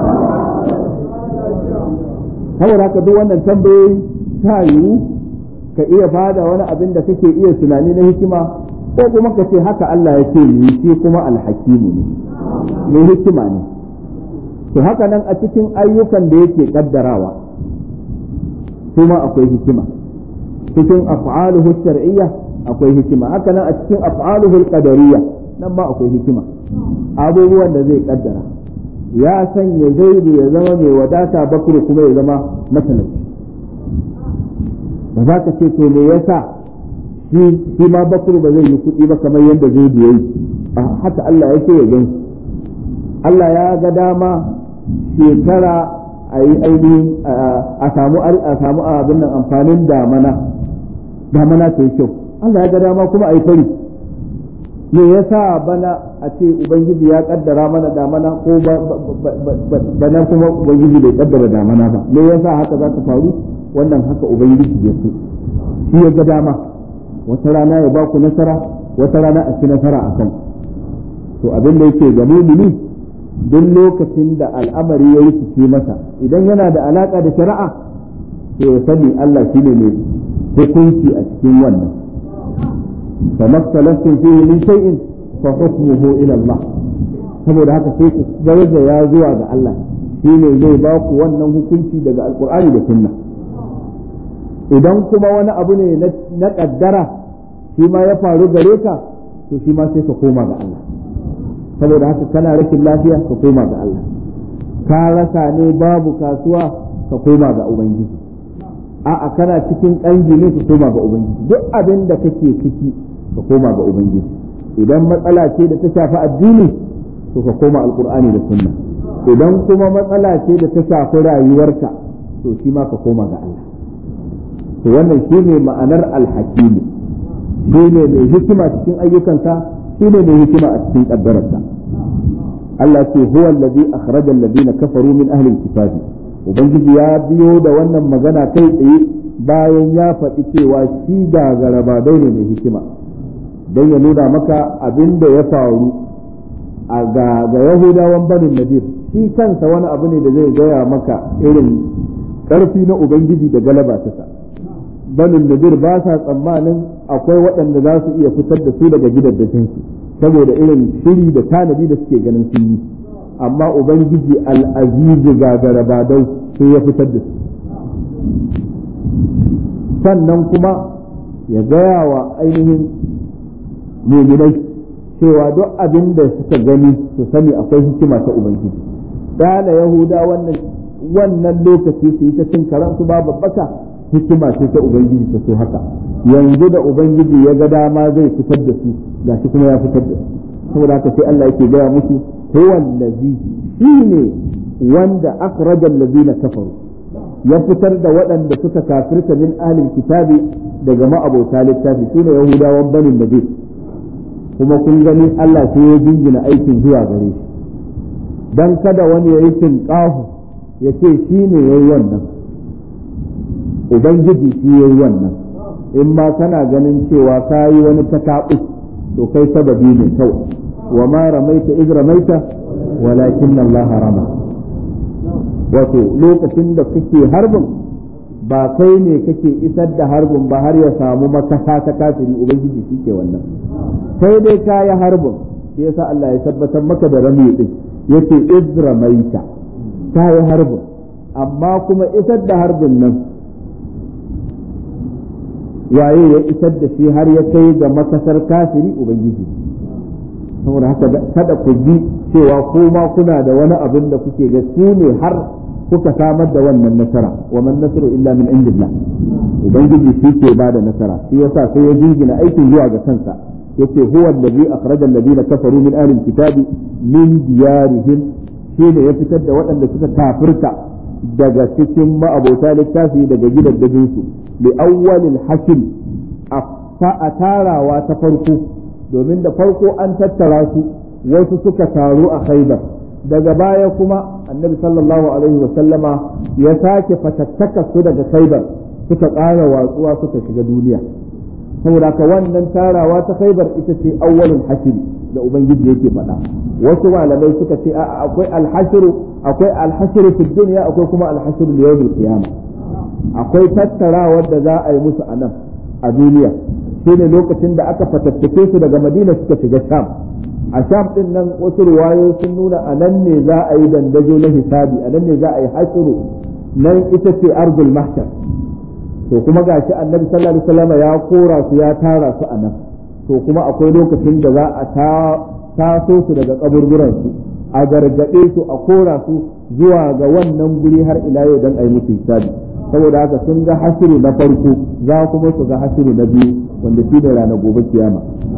saboda haka duk wannan tambayoyi ta yiwu ka iya bada wani abin da kake iya tunani na hikima ko kuma ka ce haka Allah ya ce ni shi kuma alhakimu ne mai hikima ne to haka nan a cikin ayyukan da yake kaddarawa kuma akwai hikima cikin af'aluhu shar'iyya akwai hikima haka nan a cikin af'aluhu qadariyya nan ma akwai hikima abubuwan da zai kaddara ya sanya zaidu ya zama mai wadata bakuru kuma ya zama matalauci ba za ka ce to me yasa shi ma bakuru ba zai yi kuɗi ba kamar yadda zaidu ya yi haka Allah ya ce ya gan Allah ya ga dama shekara a yi ainihin a samu a samu abin nan amfanin damana damana ta yi kyau Allah ya ga dama kuma a yi fari me yasa bana a ce ubangiji ya kaddara mana damana ko bana kuma ubangiji bai kaddara damana ba me yasa haka za ta faru wannan haka ubangiji ya so shi ya ga dama wata rana ya ba ku nasara wata rana a ci nasara a kan to abin da yake ga mumini duk lokacin da al'amari ya rikice masa idan yana da alaka da shari'a to ya sani Allah shine mai hukunci a cikin wannan فما اختلفتم فيه من شيء فحكمه الى الله saboda haka sai ku daraja ya zuwa ga Allah shine zai ba ku wannan hukunci daga alkur'ani da sunna idan kuma wani abu ne na kaddara shi ma ya faru gare ka to shi ma sai ka koma ga Allah saboda haka kana rashin lafiya ka koma ga Allah ka rasa ne babu kasuwa ka koma ga ubangiji a'a kana cikin ƙangi ne ka koma ga ubangiji duk abin da kake ciki ka koma ga ubangiji idan matsala ce da ta shafi addini to ka koma alkur'ani da sunna idan kuma matsala ce da ta shafi rayuwarka to shi ma ka koma ga Allah to wannan shine ma'anar alhakimi shine mai hikima cikin ayyukansa shine mai hikima a cikin kaddararsa Allah ce huwa allazi akhraja alladhina kafaru min ahli alkitabi ubangiji ya biyo da wannan magana kai tsaye bayan ya faɗi cewa shi da garaba ne mai hikima don ya nuna maka abin da ya faru a ga yahudawan banin nadir shi kansa wani abu ne da zai gaya maka irin ƙarfi na ubangiji da galaba ta sa banin nadir ba sa tsammanin akwai waɗanda za su iya fitar da su daga gidajensu saboda irin shiri da tanadi da suke ganin sun yi amma ubangiji al'azizu ga garabadau sai ya fitar da su sannan kuma ya gaya wa ainihin muminai cewa duk abin da suka gani su sani akwai hikima ta ubangiji dala yahuda wannan wannan lokaci su yi ta cin karansu babu baka hikima ce ta ubangiji ta so haka yanzu da ubangiji ya ga dama zai fitar da su gashi kuma ya fitar da su saboda haka sai Allah yake gaya musu huwa allazi shine wanda akhraja allazina kafaru ya fitar da waɗanda suka kafirta min ahlil kitabi daga ma'abota littafi sune yahudawan banin nabi kuma kun gani Allah sai ya jingina aikin zuwa gare shi dan kada wani ya yi tinƙahu ya ce shi ne ya yi wannan ubangiji shi ya yi wannan in ma kana ganin cewa ka yi wani tataɓus to kai sababi ne kawai wa ma ramaita iz ramaita walakin Allah rama wato lokacin da kake harbin ba kai ne kake isar da harbin ba har ya samu makasa ta kafiri ubangiji shi ke wannan sai dai ka yi harbin sai yasa Allah ya tabbatar maka da rami din yace izramaita ka yi harbin amma kuma isar da harbin nan waye ya isar da shi har ya kai ga makasar kafiri ubangiji saboda haka kada ku ji cewa ko ma kuna da wani abin da kuke ga su ne har kuka samar da wannan nasara wa man nasru illa min indillah ubangiji shi ke bada nasara shi yasa sai ya jingina aikin zuwa ga kansa yace huwa allazi akhraja alladhina kafaru min ahli alkitabi min diyarihim shi ne ya fitar da waɗanda suka kafirta daga cikin ma'abota littafi daga gidaddajin su li awwalil hashr a tarawa ta farko domin da farko an tattara su wasu suka taru a khaibar daga baya kuma annabi sallallahu alaihi wa sallama ya sake fatattaka su daga khaibar suka ƙara watsuwa suka shiga duniya saboda ka wannan tarawa ta khaibar ita ce awwalul hashr da ubangiji yake faɗa wasu malamai suka ce a akwai alhashru akwai alhashru fi dunya akwai kuma alhashru li yawmil qiyamah akwai tattarawar da za a yi musu a nan a duniya shine lokacin da aka fatattake su daga madina suka shiga sham a sham din nan wasu riwayoyi sun nuna a nan ne za a yi dandazo na hisabi a nan ne za a yi hasiru nan ita ce ardul mahshar to kuma gashi annabi sallallahu alaihi wasallam ya kora su ya tara su a nan to kuma akwai lokacin da za a taso su daga kaburburan su a gargaɗe su a kora su zuwa ga wannan guri har ila yau dan a yi musu hisabi saboda haka sun ga hasiru na farko za kuma su ga hasiru na biyu wanda shi ne ranar gobe kiyama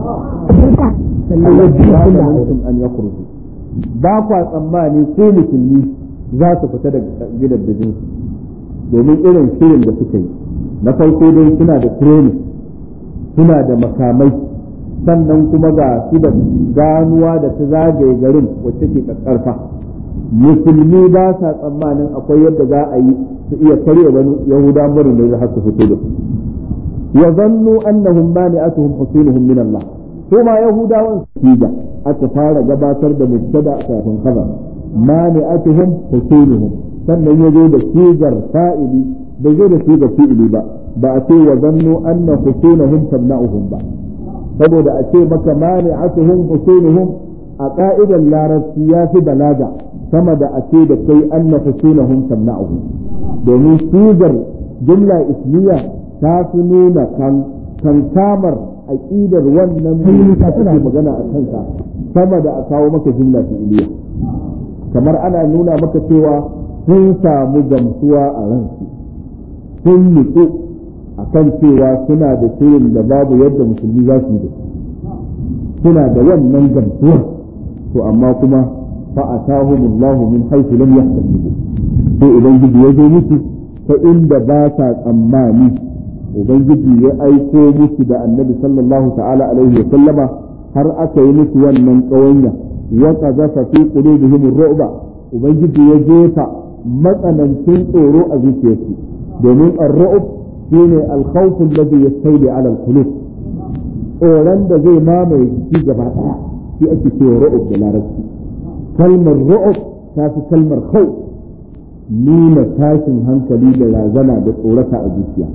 an ya kursu ba kwa tsammani ko musulmi za su fita daga gidan da jinsu domin irin shirin da suka yi na farko dai suna da training suna da makamai sannan kuma ga su da ganuwa da ta zagaye garin wacce ke karfa musulmi ba sa tsammanin akwai yadda za a yi su iya karya wani yahuda murin da har su fito da ya zannu annahum mani'atuhum husunuhum min Allah ko ma yahudawan su aka fara gabatar da mubtada kafin khabar mani'atuhum husunuhum sannan ya zo da sigar fa'ili bai zo da sigar fi'ili ba ba a ce wa zannu anna husunuhum tamna'uhum ba saboda a ce maka mani'atuhum husunuhum a ka'idar larabci ya fi balaga sama da a ce da kai anna husunahum tamna'uhum domin sigar jumla ismiya ta fi nuna kan kankamar aqidar wannan mulki ta tana magana a kansa sama da a kawo maka jumla fi'iliya kamar ana nuna maka cewa sun samu gamsuwa a ransu sun nutsu a kan cewa suna da shirin da babu yadda musulmi za su yi da suna da wannan gamsuwa to amma kuma فأتاهم الله من حيث لم يحتسبوا sai ubangiji ya zo musu ta inda ba sa tsammani ubangiji ya aiko musu da annabi sallallahu ta'ala alaihi wa sallama har aka yi musu wannan ƙawanya wa qazafa fi qulubihim ar-ru'ba ubangiji ya jefa matsanancin tsoro a zuciyarsu domin ar-ru'b shine al-khawf alladhi yastawli ala al-qulub tsoron da zai mamaye jiki gaba daya shi ake cewa ru'b da larabci kalmar ru'ub ta fi kalmar khau nuna tashin hankali da razana da tsorata a zuciya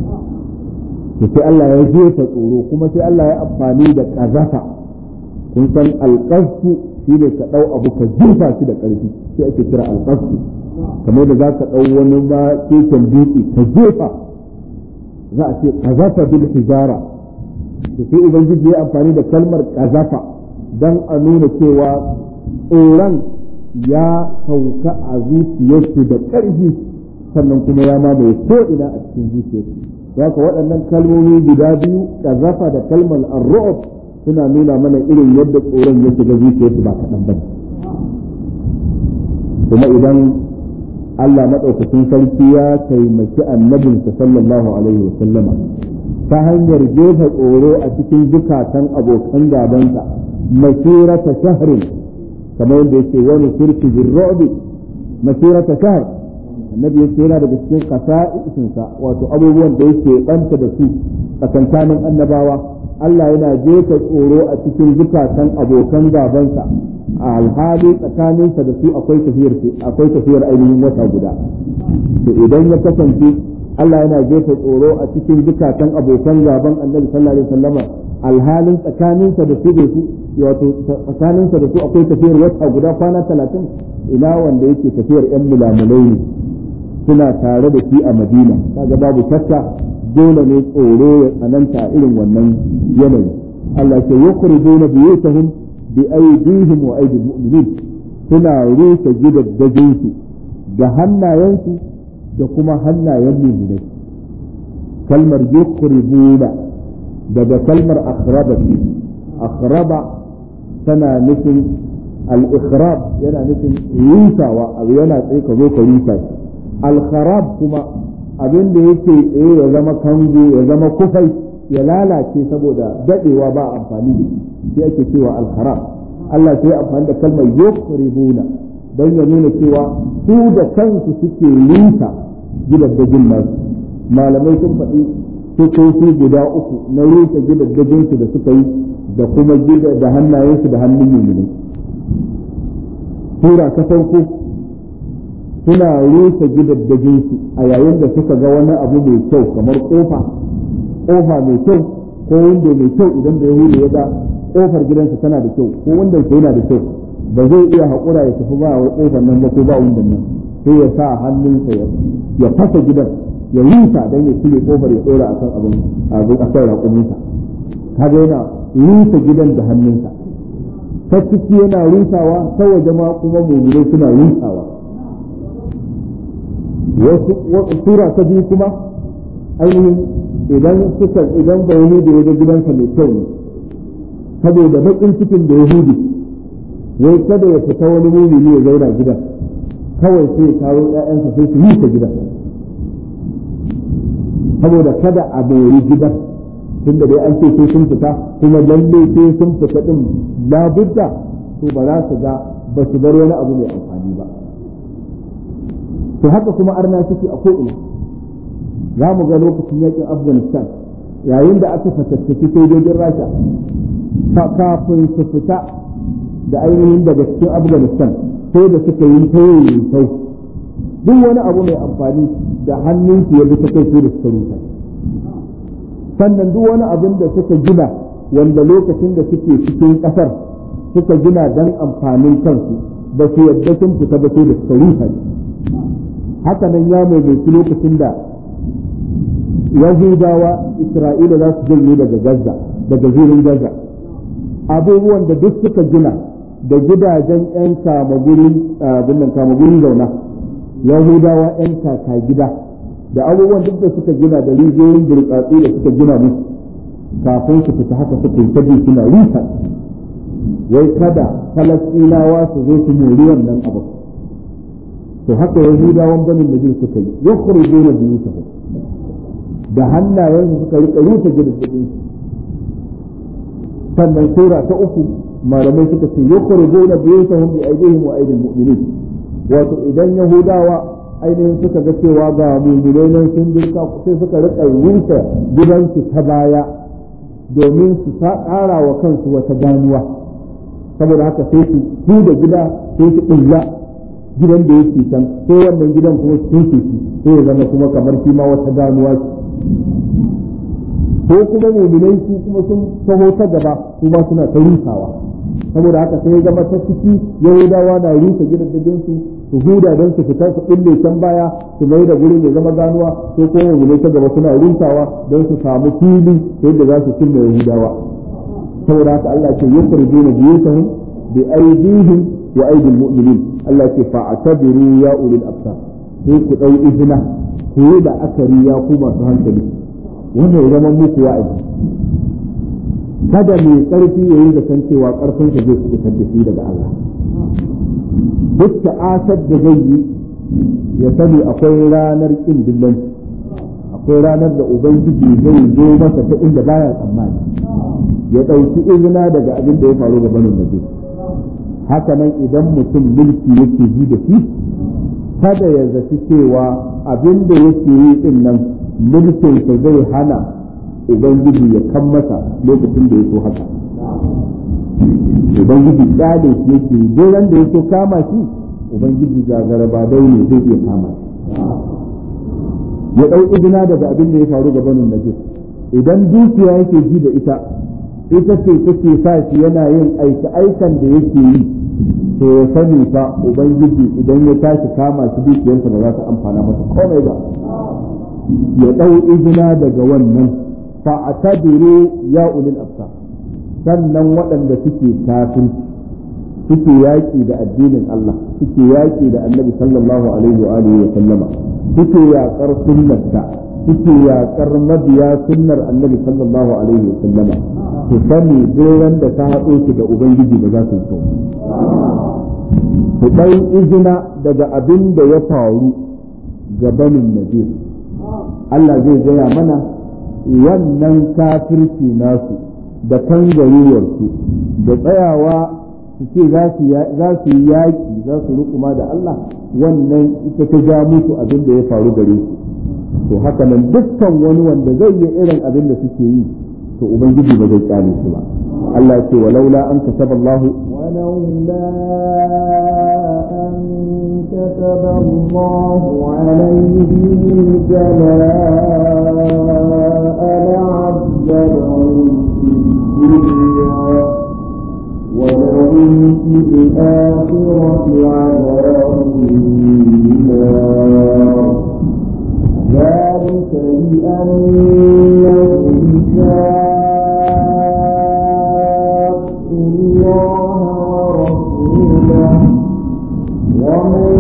to sai Allah ya jefa tsoro kuma sai Allah ya amfani da kazafa kun san alqasfu shine ka dau abu ka jefa shi da karfi shi ake kira alqasfu kamar da za ka dau wani ma keken dutse ka jefa za a ce kazafa bil hijara to sai ubangiji ya amfani da kalmar kazafa dan a nuna cewa tsoron ya sauka a zuciyarsu da ƙarfi sannan kuma ya mamaye ko ina a cikin zuciyarsu haka waɗannan kalmomi guda biyu ƙazafa da kalmar arru'ub suna nuna mana irin yadda tsoron ya shiga zuciyarsu ba kaɗan ba kuma idan Allah maɗaukacin sarki ya taimaki annabinsa sallallahu alaihi wa sallama ta hanyar jefa tsoro a cikin zukatan abokan gabansa masirata shahrin kamar yadda yake wani turki bin ru'bi masirata shahr annabi yace yana daga cikin qasa'isinsa wato abubuwan da yake banta da su tsakankanin annabawa Allah yana jefa tsoro a cikin zukatan abokan gabansa a alhali tsakaninsa da su akwai tafiyar akwai tafiyar ainihin wata guda to idan ya kasance Allah yana jefa tsoro a cikin zukatan abokan gaban Annabi sallallahu alaihi wasallama alhalin tsakaninsa da su da su wato tsakaninsa da su akwai tafiyar wata guda kwana talatin ina wanda yake tafiyar yan mulamulai ne suna tare da shi a Madina kaga babu shakka dole ne tsoro ya tsananta a irin wannan yanayi Allah ke yukhrijuna biyutahum bi aydihim wa aydil mu'minin suna rusa gidaddajinsu da hannayensu da kuma hannayen mu'minai kalmar yukhribuna daga kalmar akhraba ce akhraba tana nufin al-ikhrab yana nufin rusawa abu yana tsaye ka zo ka rusa shi al-kharab kuma abin da yake tsaye ya zama kango ya zama kufai ya lalace saboda dadewa ba amfani da shi shi ake cewa al-kharab Allah sai amfani da kalmar yukhribuna don ya nuna cewa su da kansu suke rusa gidaddajin nasu malamai sun faɗi sukoki guda uku na rusa gidaddajinsu da suka yi da kuma gida da hannayensu da hannun mummunai sura ta farko suna rusa gidaddajinsu a yayin da suka ga wani abu mai kyau kamar kofa kofa mai kyau ko windo mai kyau idan da yahudu ya ga kofar gidansa tana da kyau ko windon yana da kyau ba zai iya haƙura ya tafi ba wa kofar nan ba ko ba windon nan sai ya sa hannunsa ya fasa gidan ya rusa don ya cire kofar ya ɗora akan abin abin akan raƙuminsa kaga yana rusa gidan da hannunsa ta ciki yana rusawa ta waje ma kuma mummunai suna rusawa wasu sura ta biyu kuma ainihin idan suka idan da yahudi ya ga gidansa mai kyau ne saboda baƙin cikin da yahudi wai kada ya fita wani mumini ya zauna gidan kawai sai ya kawo ƴaƴansa sai su rusa gidan saboda kada a bori gidan tunda dai an ce sai sun fita kuma lalle sai sun fita din labudda to ba za su ga ba su bar wani abu mai amfani ba to haka kuma arna suke a ko'ina za mu ga lokacin yakin afghanistan yayin da aka fatattaki sojojin rasha kafin su fita da ainihin daga cikin afghanistan sai da suka yi tayoyi sau duk wani abu mai amfani da hannunsu ya bi ta kai su da suka rusa sannan duk wani abin da suka gina wanda lokacin da suke cikin kasar suka gina don amfanin kansu ba su yadda sun fita ba sai da suka rusa haka nan ya mai lokacin da yahudawa isra'ila za su janye daga gaza daga zirin gaza abubuwan da duk suka gina da gidajen 'yan kama gurin zauna yahudawa 'yan kaka gida da abubuwan duk da suka gina da rijiyoyin burtsatsi da suka gina musu kafin su fita haka suka yi tabi suna rusa wai kada falastinawa su zo su mori wannan abu to haka yahudawan banin najir suka yi yukhrijuna biyutahum da hannayensu suka rika rusa gidajen sannan sura ta uku malamai suka ce yukhrijuna biyutahum bi aydihim wa aydil mu'minin wato idan yahudawa ainihin suka ga cewa ga mu'minai nan sun dirka sai suka rika rusa gidansu ta baya domin su ƙara wa kansu wata ganuwa saboda haka sai su su da gida sai su ɗilla gidan da yake can sai wannan gidan kuma su tunke shi sai ya zama kuma kamar shi ma wata ganuwa ko kuma muminai su kuma sun taho ta gaba su ma suna ta rusawa saboda haka sai ya zama ta ciki yahudawa na rusa gidajen su su huda don su fita su ille can baya su mai da gurin ya zama ganuwa ko kuma muminai ta gaba suna rusawa don su samu fili yadda za su cimma yahudawa saboda haka Allah ce yukhrijuna biyutahum bi aydihim wa aydil mu'minin Allah ce fa'tabiru ya ulil absar sai ku dau izina ku yi da akari ya ku masu hankali wannan ya zama muku wa'azi kada mai karfi ya yi zaton cewa karfin sa zai fitar da shi daga Allah duk ta'asar da zai yi ya sani akwai ranar kin dillanci akwai ranar da ubangiji zai zo masa ta inda baya tsammani ya ɗauki izina daga abin da ya faru ga banin nabi haka nan idan mutum mulki yake ji da shi kada ya zaci cewa abin da yake yi din nan mulkinsa zai hana ubangiji ya kan masa lokacin da ya so haka ubangiji kyale shi yake duk ran da yake kama shi ubangiji gagara ba dai ne zai iya kama shi ya dau izina daga abin da ya faru ga banin najis idan dukiya yake ji da ita ita ce take sa shi yana yin aiki aikan da yake yi to ya sani fa ubangiji idan ya tashi kama shi dukiyarsa ba za ta amfana masa komai ba ya dau izina daga wannan fa atabiru ya ulil absar sannan waɗanda suke kafin suke yaƙi da addinin Allah suke yaƙi da annabi sallallahu alaihi wa alihi wa sallama suke yaƙar sunnarsa suke yaƙar mabiya sunnar annabi sallallahu alaihi wa sallama su sani doron da ta haɗo su da ubangiji ba za su yi kyau su ɗai izina daga abin da ya faru ga banin nadir Allah zai gaya mana wannan kafirci nasu da kangaruwarsu da tsayawa su ce za su yi yaƙi za su rukuma da Allah wannan ita ta ja musu abin da ya faru gare su to haka nan dukkan wani wanda zai yi irin abin da suke yi to ubangiji ba zai kyale shi ba Allah ce walaula an kataba Allah ولولا أن كتب الله عليهم الجلاء لعذبهم في الدنيا ولهم في الآخرة عذاب النار ذلك بأنهم شاقوا الله ورسوله ومن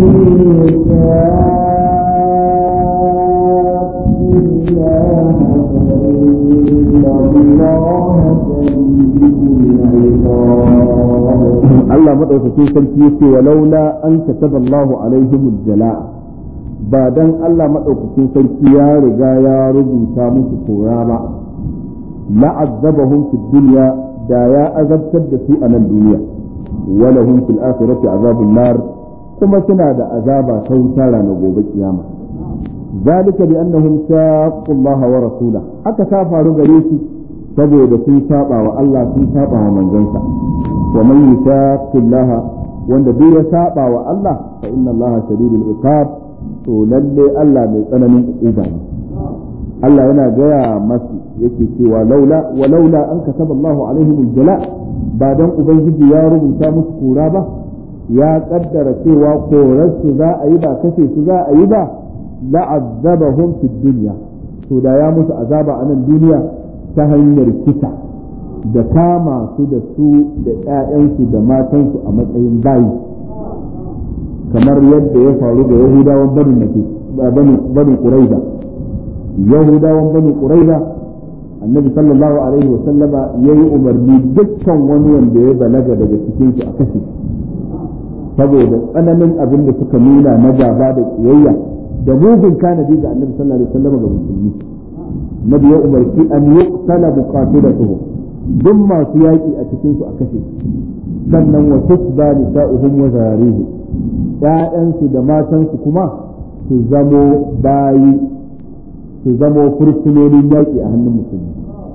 يشاق الله فإن الله شديد العقاب Allah madaukakin sarki yace walaula an kataba Allahu alaihim jala'a ba dan Allah madaukakin sarki ya riga ya rubuta musu kora ba la'azzabahum fid dunya da ya azabtar da su a nan duniya walahum fil akhirati azabun nar kuma suna da azaba ta wuta ranar gobe kiyama zalika bi annahum shaqqu Allah wa rasula haka ta faru gare su saboda sun saba wa Allah sun saba wa manzansa wa man yushaqqi Allah wanda duk ya saba wa Allah fa inna Allah shadidul iqab to lalle Allah mai tsananin uba ne Allah yana gaya masu yake cewa laula wa laula an kataba Allahu alaihim aljala ba dan ubangiji ya rubuta musu kura ba ya kaddara cewa korarsu za a yi ba kashe su za a yi ba la'azzabahum fid dunya to da ya musu azaba a nan duniya ta hanyar kisa da kama su da su da ƴaƴansu da matansu a matsayin bayi kamar yadda ya faru da yahudawan banu banu quraiza yahudawan banu quraiza annabi sallallahu alaihi wa sallama yayi umarni dukkan wani wanda ya balaga daga cikin su a kashe saboda tsananin abin da suka nuna na gaba da kiyayya da mugun kanadi ga annabi sallallahu alaihi wa sallama ga musulmi nabi ya umarci an yuqtala buqatilatuhum duk masu yaki a cikin su a kashe sannan wa tusba nisa'uhum wa zarihim ƴaƴansu da matansu kuma su zamo bayi su zamo fursunonin yaƙi a hannun musulmi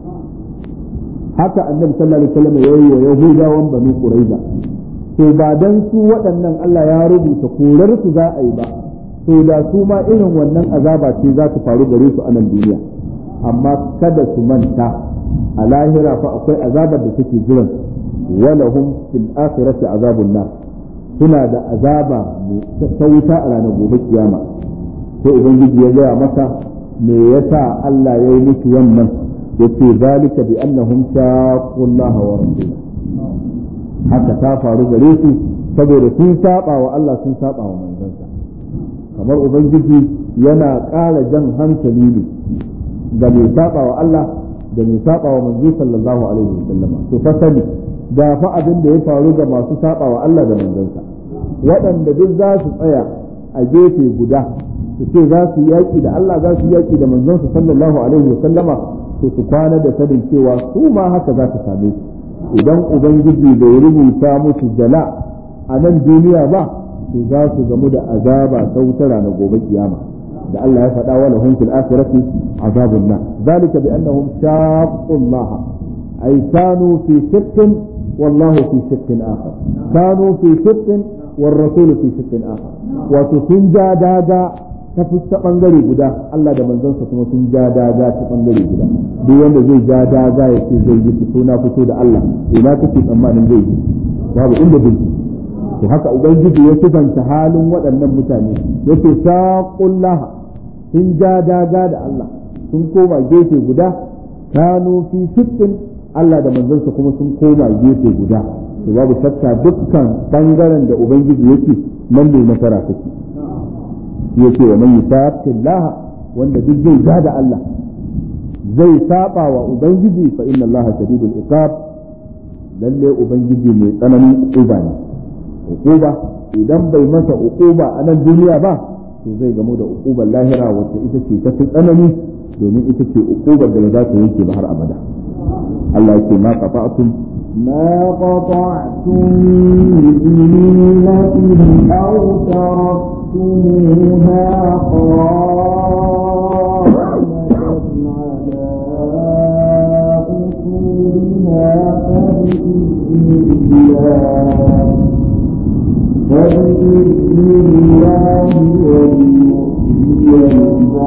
haka annabi sallallahu alaihi wasallam ya yi wa yahudawan banu quraiza to ba dan su waɗannan Allah ya rubuta korar su za a yi ba to da su ma irin wannan azaba ce za ta faru gare su a nan duniya amma kada su manta a lahira fa akwai azabar da take jiran walahum fil akhirati azabun nar suna da azaba ta wuta a ranar gobe kiyama sai ubangiji ya gaya masa me yasa Allah ya yi musu wannan yace zalika bi annahum shaqullaha wa rasulahu haka ta faru gare su saboda sun saba wa Allah sun saba wa manzansa kamar ubangiji yana ƙara jan hankali ne ga mai saba wa Allah da mai saba wa manzo sallallahu alaihi wasallama to fa sani da fa abin da ya faru ga masu saba wa Allah da manzansa waɗanda duk za su tsaya a gefe guda su ce za su yaƙi da Allah za su yaƙi da manzonsa sallallahu alaihi wa sallama to su kwana da sanin cewa su ma haka za su same su idan ubangiji bai rubuta musu jala a nan duniya ba to za su gamu da azaba ta wuta ranar gobe kiyama da Allah ya faɗa wa lahum fil akhirati azabun nar zalika bi annahum shaqqu Allah ay kanu fi shakkin والله في شق آخر كانوا في شق والرسول في شق آخر وتسنجا دادا ta fuska bangare guda Allah da manzansa kuma sun ja daga ta bangare guda duk wanda zai ja daga ya ce zai yi fito na fito da Allah ina kake tsammanin zai yi babu inda zai yi to haka ubangiji ya sifanta halin waɗannan mutane yace saqullaha sun ja daga da Allah sun koma gefe guda kanu fi shittin Allah da manzansa kuma sun koma gefe guda to babu shakka dukkan bangaren da ubangiji yake nan ne nasara take yake wa man yusaqillaha wanda duk zai ja da Allah zai saba wa ubangiji fa inna Allah shadidul iqab lalle ubangiji mai tsananin uquba ne uquba idan bai masa uquba a nan duniya ba to zai gamu da uqubar lahira wacce ita ce ta fi tsanani domin ita ce uqubar da za ta yanke ba har abada Allah yake ma qata'tum ما قطعتم من ليلة أو تركتموها قائمة على أصولها فبإذن الله فبإذن الله وليخزي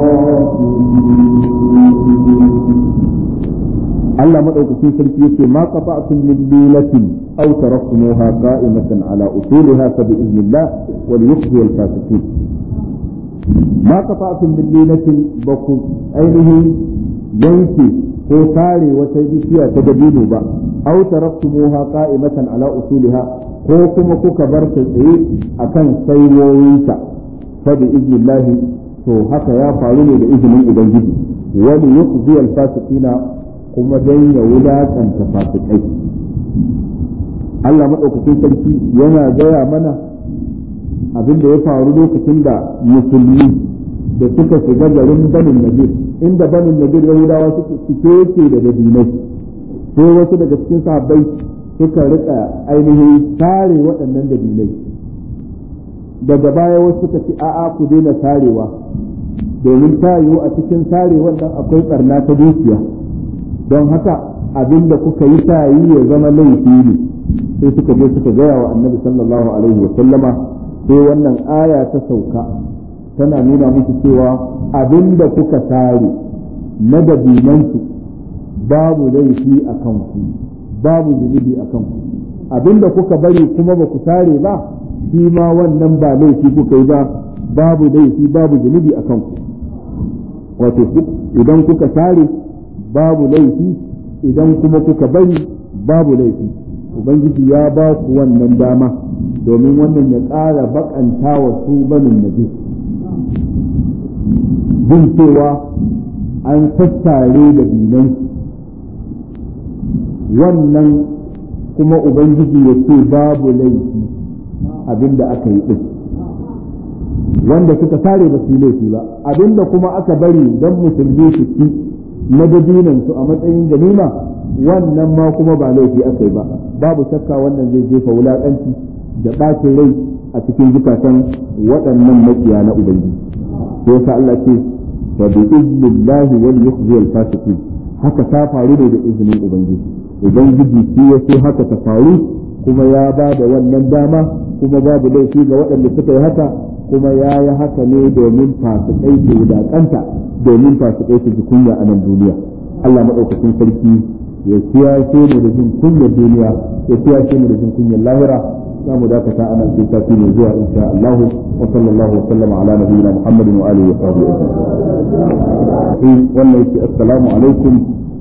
الظالمين Allah madaukakin sarki yake ma qata'tum min lilatin aw taraktumuha qa'imatan ala usuliha fa bi idnillah wa liyukhzi al fasiqin ma qata'tum min lilatin baku ainihin yanki ko tare wata bishiya ta dabino ba aw taraktumuha qa'imatan ala usuliha ko kuma kuka bar ta tsaye akan saiwoyinta fa bi idnillah to haka ya faru ne da izinin ubangiji wa liyukhzi al fasiqina kuma don ya wulaƙanta fasikai Allah maɗaukakin sarki yana gaya mana abin da ya faru lokacin da musulmi da suka shiga garin banin nadir inda banin nadir yahudawa suke cike yake da dabinai sai wasu daga cikin sahabbai suka rika ainihin sare waɗannan dabinai daga baya wasu suka ce a'a ku daina sarewa domin ta yiwu a cikin sare wannan akwai ɓarna ta dukiya don haka abin da kuka yi ta yi ya zama laifi ne sai suka je suka gaya wa annabi sallallahu alaihi wa sallama sai wannan aya ta sauka tana nuna musu cewa abin da kuka tare na dabinansu babu laifi a kanku babu zunubi a kanku abin da kuka bari kuma ba ku tare ba shi ma wannan ba laifi kuka yi ba babu laifi babu zunubi a kanku wato idan kuka tare babu laifi idan kuma kuka bari babu laifi ubangiji ya ba ku wannan dama domin wannan ya ƙara bakanta wa su banin najis jin cewa an tattare da binan wannan kuma ubangiji ya ce babu laifi abinda aka yi ɗin wanda suka tare ba su yi laifi ba abinda kuma aka bari don musulmi su ci na su a matsayin ganima wannan ma kuma ba laifi aka yi ba babu shakka wannan zai jefa wulaƙanci da ɓacin rai a cikin zukatan waɗannan makiya na ubangiji sai sa Allah ce fa bi iznillahi wal yukhzi al fasiqin haka ta faru ne da izinin ubangiji ubangiji shi ya so haka ta faru kuma ya ba da wannan dama kuma babu laifi ga waɗanda suka yi haka kuma ya yi haka ne domin fasikai su wulaƙanta domin fasikai su ji kunya a nan duniya Allah maɗaukakin sarki ya kiyashe mu da jin kunyar duniya ya kiyashe mu da jin kunyar lahira za mu dakata ana sai sati mai zuwa insha Allah wa sallallahu wa sallama ala nabiyyina Muhammadin wa alihi wa sahbihi ajma'in wannan yake assalamu alaikum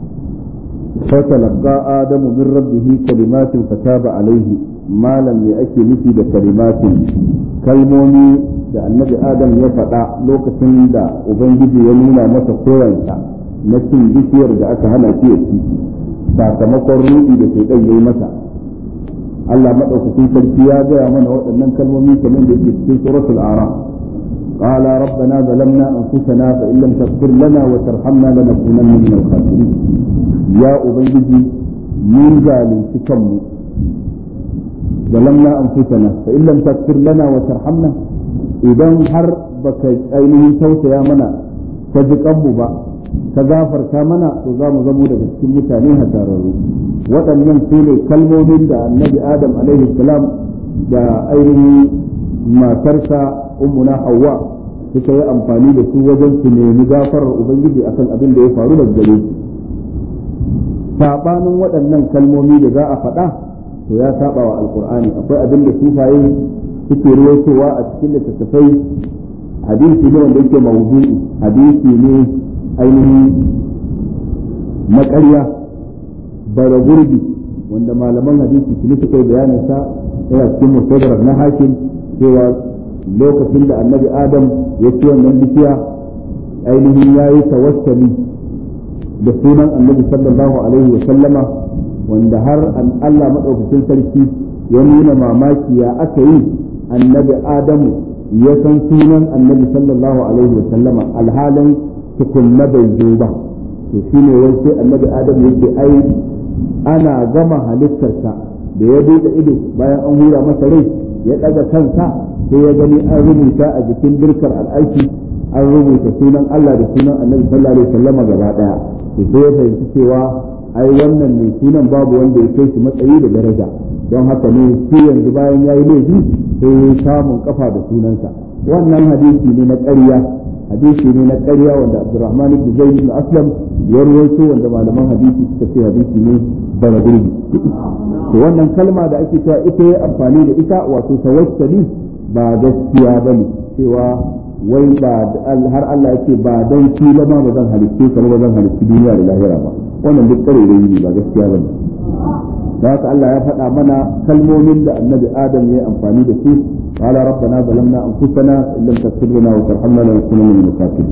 فتلقى آدم من ربه كلمات فتاب عليه ما لم يأتي مثل كلمات كلموني da annabi adam ya faɗa lokacin da ubangiji ya nuna masa koyansa na cin bishiyar da aka hana shi ya ci sakamakon ruɗi da ke yi masa Allah maɗaukakin sarki ya gaya mana waɗannan kalmomi kamar da ke cikin suratul aram قال ربنا ظلمنا انفسنا فان لم تغفر لنا وترحمنا لنكونن من الخاسرين يا ubangiji mun zalunci kanmu ظلمنا انفسنا فان لم تغفر لنا وترحمنا idan har baka ainihin tausaya mana ta ji kanmu ba ka gafarta mana to za mu zamo daga cikin mutane hasararru waɗannan su ne kalmomin da annabi adam alaihi salam da ainihin matarsa ummuna hawa suka yi amfani da su wajen su nemi gafarar ubangiji akan abin da ya faru da gare su sabanin waɗannan kalmomi da za a faɗa to ya saba wa alkur'ani akwai abin da sufaye suke ruwaitowa a cikin littattafai hadisi ne wanda yake mawdu'i hadisi ne ainihin na ƙarya bara gurbi wanda malaman hadisi su suka yi bayanin sa yana cikin musadarar na hakim cewa lokacin da annabi adam ya ci wannan bishiya ainihin ya yi tawassali da sunan annabi sallallahu alaihi wa sallama wanda har an Allah maɗaukacin sarki ya nuna mamaki ya aka yi annabi adamu ya san sunan annabi sallallahu alaihi wa sallama alhalin tukunna bai zo ba to shine wai sai annabi adamu yake ai ana gama halittarsa da ya buɗe ido bayan an hura masa rai ya ɗaga kansa sai ya gani an rubuta a jikin birkar al'aiki an rubuta sunan Allah da sunan annabi sallallahu alaihi wasallama gaba daya to sai ya fahimci cewa ai wannan ne sunan babu wanda ya kai shi matsayi da daraja don haka ne shi yanzu bayan ya yi laifi sai ya samun kafa da sunansa wannan hadisi ne na ƙarya hadisi ne na ƙarya wanda Abdurrahman ibn Zaid ibn Aslam ya rawaito wanda malaman hadisi suka ce hadisi ne bara gurbi to wannan kalma da ake cewa ita ya amfani da ita wato tawassuli ba gaskiya bane cewa wai ba har Allah yake ba dan shi ba ma ba zan halitte ka ba zan halitti duniya da lahira ba wannan duk kare da yi ba gaskiya bane da haka Allah ya faɗa mana kalmomin da annabi Adam ya yi amfani da su قال ربنا ظلمنا انفسنا ان لم تغفر لنا وترحمنا لنكونن من الخاسرين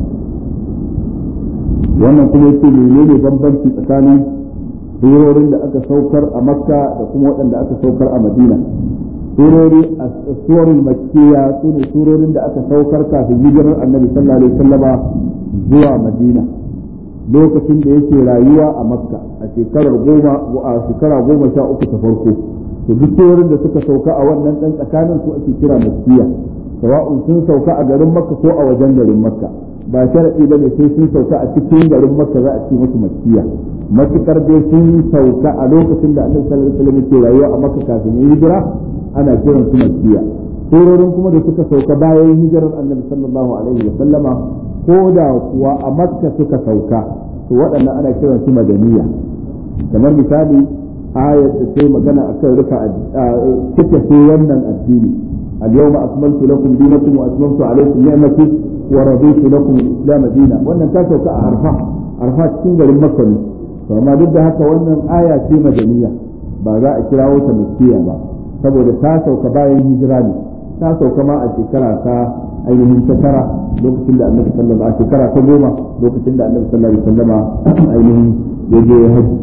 wannan kuma yake menene bambanci tsakanin surorin da aka saukar a makka da kuma waɗanda aka saukar a madina surori a surorin makkiya su ne surorin da aka saukar kafin hijirar annabi sallallahu alaihi wasallama zuwa madina lokacin da yake rayuwa a makka a shekarar goma a shekara goma sha uku ta farko to duk surorin da suka sauka a wannan ɗan tsakanin su ake kira makkiya sawa'un sun sauka a garin makka ko a wajen garin makka ba sharadi bane sai sun sauka a cikin garin makka za a ce musu makkiya matukar dai sun sauka a lokacin da annabi sallallahu alaihi wasallam yake rayuwa a makka kafin ya hijira ana kiran su makkiya surorin kuma da suka sauka bayan hijirar annabi sallallahu alaihi wasallama ko da kuwa a makka suka sauka to waɗannan ana kiran su madaniya kamar misali ayat da sai magana akan rufa cike sai wannan addini اليوم أكملت لكم دينكم وأتممت عليكم نعمتي ورضيت لكم الإسلام دينا وأن تاسو كأعرفة عرفة تكون غير مكة فما ضد هكا وأن آية في مدنية بعد إكراو تمسكية با saboda ta sauka bayan hijira ne ta sauka ma a shekara ta ainihin ta tara lokacin da annabi sallallahu alaihi shekara ta goma lokacin da annabi sallallahu alaihi wasallama ainihin ya je ya haji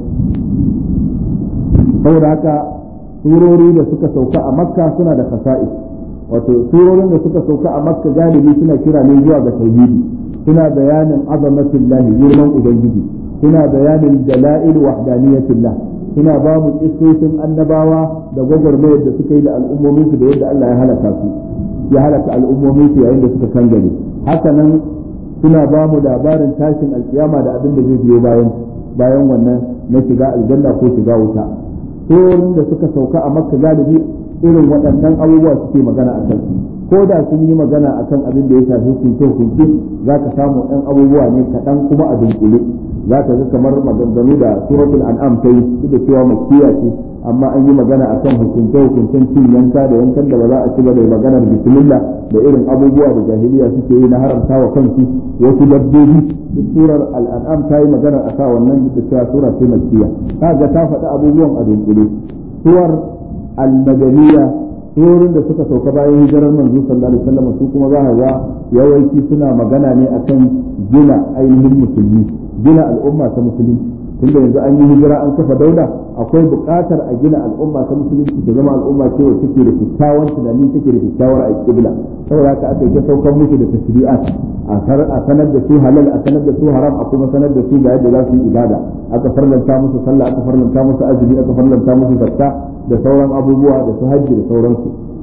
saboda haka surori da suka sauka a makka suna da fasa'is wato surorin da suka sauka a makka galibi suna kira ne zuwa ga tauhidi suna bayanin azamatillahi girman ubangiji suna bayanin dala'il wahdaniyatillah suna ba mu kissoshin annabawa da gwagwarmayar da suka yi da al'ummomin su da yadda Allah ya halaka su ya halaka al'ummomin su yayin da suka kangare haka nan suna ba mu labarin tashin alkiyama da abin da zai biyo bayan bayan wannan na shiga aljanna ko shiga wuta surorin da suka sauka a makka galibi irin waɗannan abubuwa suke magana a kansu ko da sun yi magana a kan abin da ya shafi hukunce hukunce za ka samu ɗan abubuwa ne kaɗan kuma a dunkule za ka ga kamar maganganu da suratul an'am ta yi duk da cewa makkiya ce amma an yi magana a kan hukunce hukuncen cin yanka da yankan da ba za a ci ba da maganar bismillah da irin abubuwa da jahiliya suke yi na haramta wa kansu wasu dabbobi duk surar al'an'am ta yi magana a sa wannan duk da cewa sura ce makkiya ka ga ta faɗi abubuwan a dunkule suwar al-madaniyya surorin da suka sauka bayan hijirar manzo sallallahu alaihi wasallam su kuma za ga yawanci suna magana ne akan gina ainihin musulmi gina al'umma ta musulunci tunda yanzu an yi hijira an kafa daula akwai buƙatar a gina al'umma ta musulunci ta zama al'umma ce wacce take da kyakkyawan tunani take da kyakkyawar aqibla saboda haka aka yi saukar musu da tashri'at a sanar da su halal a sanar da su haram a kuma sanar da su ga yadda za su yi ibada aka farlanta musu sallah aka farlanta musu azumi aka farlanta musu zakka da sauran abubuwa da su hajji da sauransu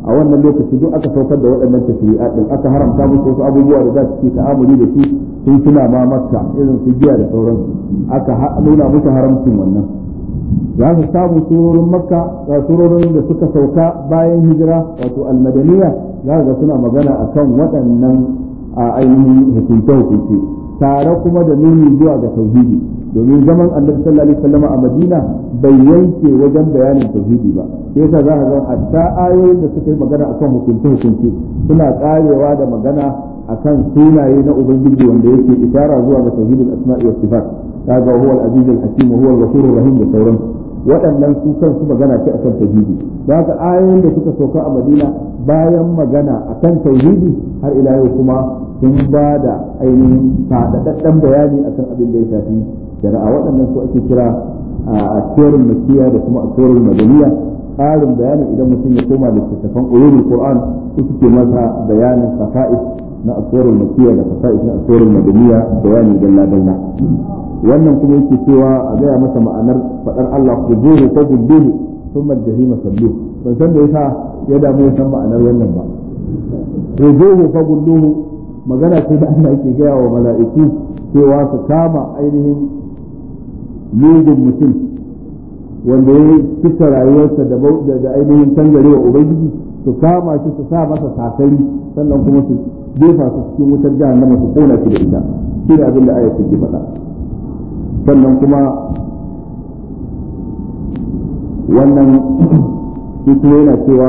a wannan lokaci duk aka saukar da waɗannan tashri'at din aka haramta musu wasu abubuwa da za su ke ta'amuli da su sun suna ma makka irin su giya da sauransu aka nuna musu haramcin wannan za su samu surorin makka ga surorin da suka sauka bayan hijira wato almadaniya za ga suna magana akan waɗannan a ainihin hukunce-hukunce tare kuma da nuni zuwa ga tauhidi domin zaman annabi sallallahu alaihi wasallam a Madina bai yanke wajen bayanin tauhidi ba sai yasa za ka ga hatta ayoyin da suka yi magana akan hukunce hukunce suna karewa da magana akan sunaye na ubangiji wanda yake isara zuwa ga tauhidul asma'i was sifat kaga huwa al-aziz al-hakim huwa al-ghafurur rahim da sauran waɗannan su kansu magana ce akan tauhidi da haka ayoyin da suka sauka a Madina bayan magana akan tauhidi har ila yau kuma sun ba da ainihin faɗaɗɗen bayani akan abin da ya shafi shari'a waɗannan su ake kira a tsorin makiya da kuma a tsorin madaniya ƙarin bayani idan mutum ya koma littattafan ulumul qur'an su suke masa bayanin khasa'is na tsorin makiya da khasa'is na tsorin madaniya bayani dalla dalla wannan kuma yake cewa a gaya masa ma'anar faɗar Allah ku zuhu ko gudduhu ثم الجحيم صلوه ban san da yasa ya damu ya san ma'anar wannan ba rujuhu fa gulluhu magana ce da Allah yake gaya wa mala'iku cewa su kama ainihin mugun mutum wanda ya cika rayuwarsa da ainihin tangare wa ubangiji su kama shi su sa masa sakari sannan kuma su jefa su cikin wutar jahannama su kona shi da ita shi ne abin da ayat take faɗa sannan kuma wannan shi kuma yana cewa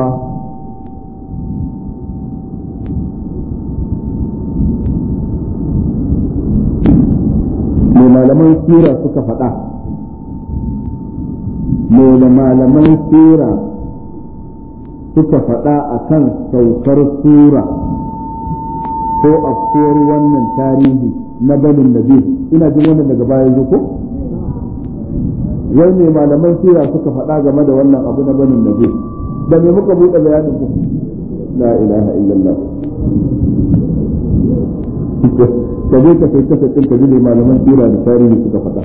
mai malaman sira suka faɗa mai da malaman sira suka faɗa a kan saukar sura ko afkuwar wannan tarihi na banin nabi ina jin wannan daga baya zuko wai mai malaman sira suka faɗa game da wannan abu na banin nabi da me muka buɗe bayanin ku la ilaha illallah ka je ka kai kasa ɗin ka ji malaman sira da tarihi suka faɗa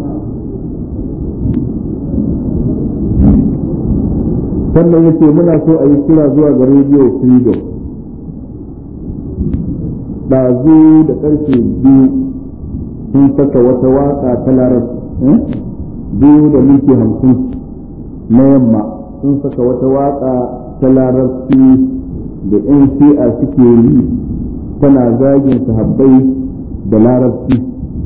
sannan yace muna so a yi kira zuwa ga radio freedom ɗazu da ƙarfe biyu sun saka wata waka ta larabci biyu da minti hamsin na yamma sun saka wata waka ta larabci da 'yan shi'a suke yi tana zagin sahabbai da larabci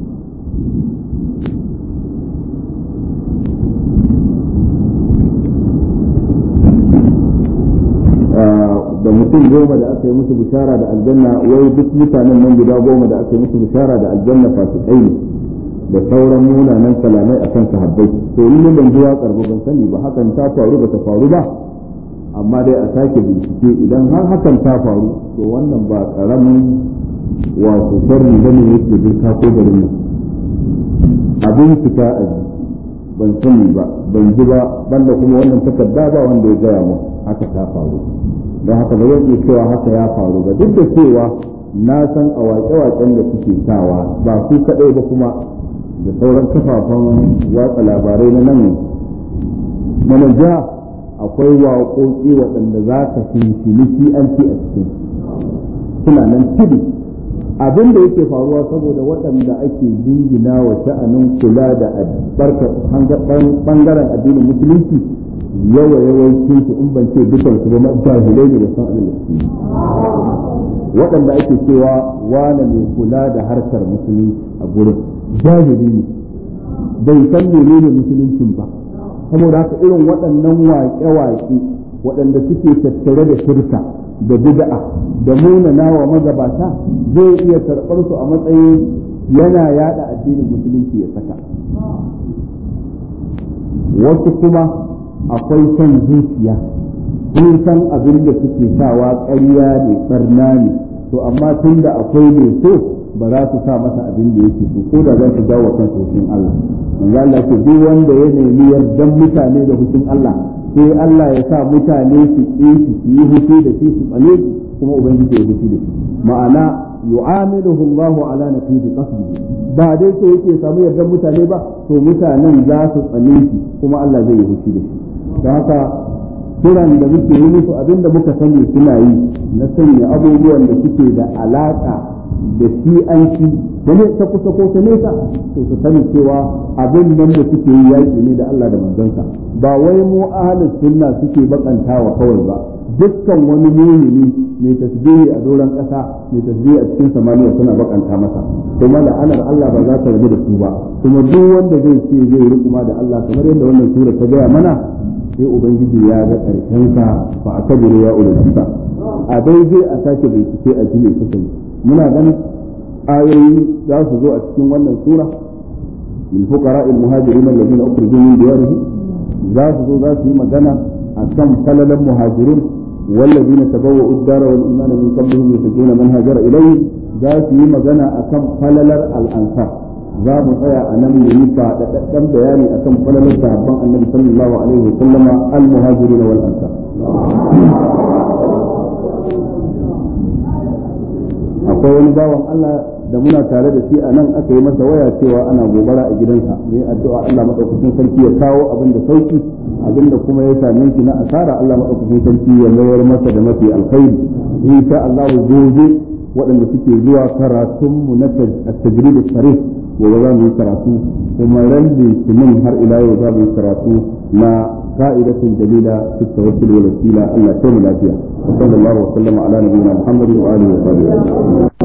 da mutum goma da aka yi musu bishara da aljanna wai duk mutanen nan guda goma da aka yi musu bishara da aljanna fasikai ne da sauran munanan kalamai a kan sahabbai to ni ban ji waƙar ba ban sani ba hakan ta faru ba ta faru ba amma dai a sake bincike idan har hakan ta faru to wannan ba karamin wato sharri bane yake birka ko garin nan abin fita a ji ban sani ba ban ji ba banda kuma wannan takarda ba wanda ya gaya mu haka ta faru don haka ba zan iya cewa haka ya faru ba duk da cewa na san a waƙe-waƙen da suke sawa ba su kaɗai ba kuma da sauran kafafen watsa labarai na nan na nan jiha akwai waƙoƙi waɗanda za ka shinshini shi an ci a cikin suna nan tudu abin da yake faruwa saboda waɗanda ake jingina wa sha'anin kula da ɓangaren addinin musulunci yawa yawancin su in ban ce dukan su ba jahilai ne da san abin da suke waɗanda ake cewa wane mai kula da harkar musulunci a gurin jahili ne bai san menene musuluncin ba saboda haka irin waɗannan waƙe-waƙe waɗanda suke tattare da shirka da bid'a da munana wa magabata zai iya karɓar su a matsayin yana yada addinin musulunci ya saka wasu kuma akwai son zuciya sun san abin da suke sawa ƙarya ne barna ne to amma tun da akwai mai so ba za su sa masa abin da yake so ko da za su dawo kan hushin Allah manzo Allah ce duk wanda ya nemi yardan mutane da hushin Allah sai Allah ya sa mutane su ƙi shi su yi hushi da shi su tsane shi kuma ubangiji ya hushi da shi ma'ana yu'amiluhu Allah ala naqidi qasdihi ba dai so yake samu yardan mutane ba to mutanen za su tsane shi kuma Allah zai yi hushi da shi don haka kiran da muke yi musu abinda muka sani suna yi na sanya abubuwan da suke da alaka da shi an ci da ne ta kusa ko ta nesa to su sani cewa abin nan da suke yi yaƙi ne da Allah da manzansa ba wai mu ahlus sunna suke bakantawa kawai ba dukkan wani mumini mai tasbihi a doron ƙasa mai tasbihi a cikin samaniya suna bakanta masa kuma la'anar Allah ba za ta rabu da su ba kuma duk wanda zai ce zai rukuma da Allah kamar yadda wannan sura ta gaya mana sai ubangiji ya ga karshen sa fa akabiru ya ulama a dai zai a sake bincike a jini suka yi muna ganin ayoyi za su zo a cikin wannan sura lil fuqara al muhajirin alladhina ukhrijoo min diyarihim za su zo za su yi magana akan falalan muhajirun والذين تبوأوا الدار والإيمان من قبلهم يحبون من هاجر إليه ذات مغنى أكم فللر الأنصار za mu tsaya a nan mu yi faɗaɗɗen bayani akan falalar sahabban annabi sallallahu alaihi wa sallama al-muhajirin wal ansar akwai wani bawan Allah da muna tare da shi a nan aka yi masa waya cewa ana gobara a gidansa ne addu'a Allah madaukakin sarki ya kawo abin da sauki abin da kuma ya same shi na asara Allah madaukakin sarki ya mayar masa da mafi alkhairi insha Allah gobe waɗanda suke zuwa karatunmu na tajrid sarih gobe za mu yi karatu kuma ran litinin har ila yau za mu yi karatu na ka'idatun dalila fi tawakkul wal wasila Allah ya mu lafiya sallallahu alaihi wa sallam ala nabiyina muhammadin wa alihi wa sahbihi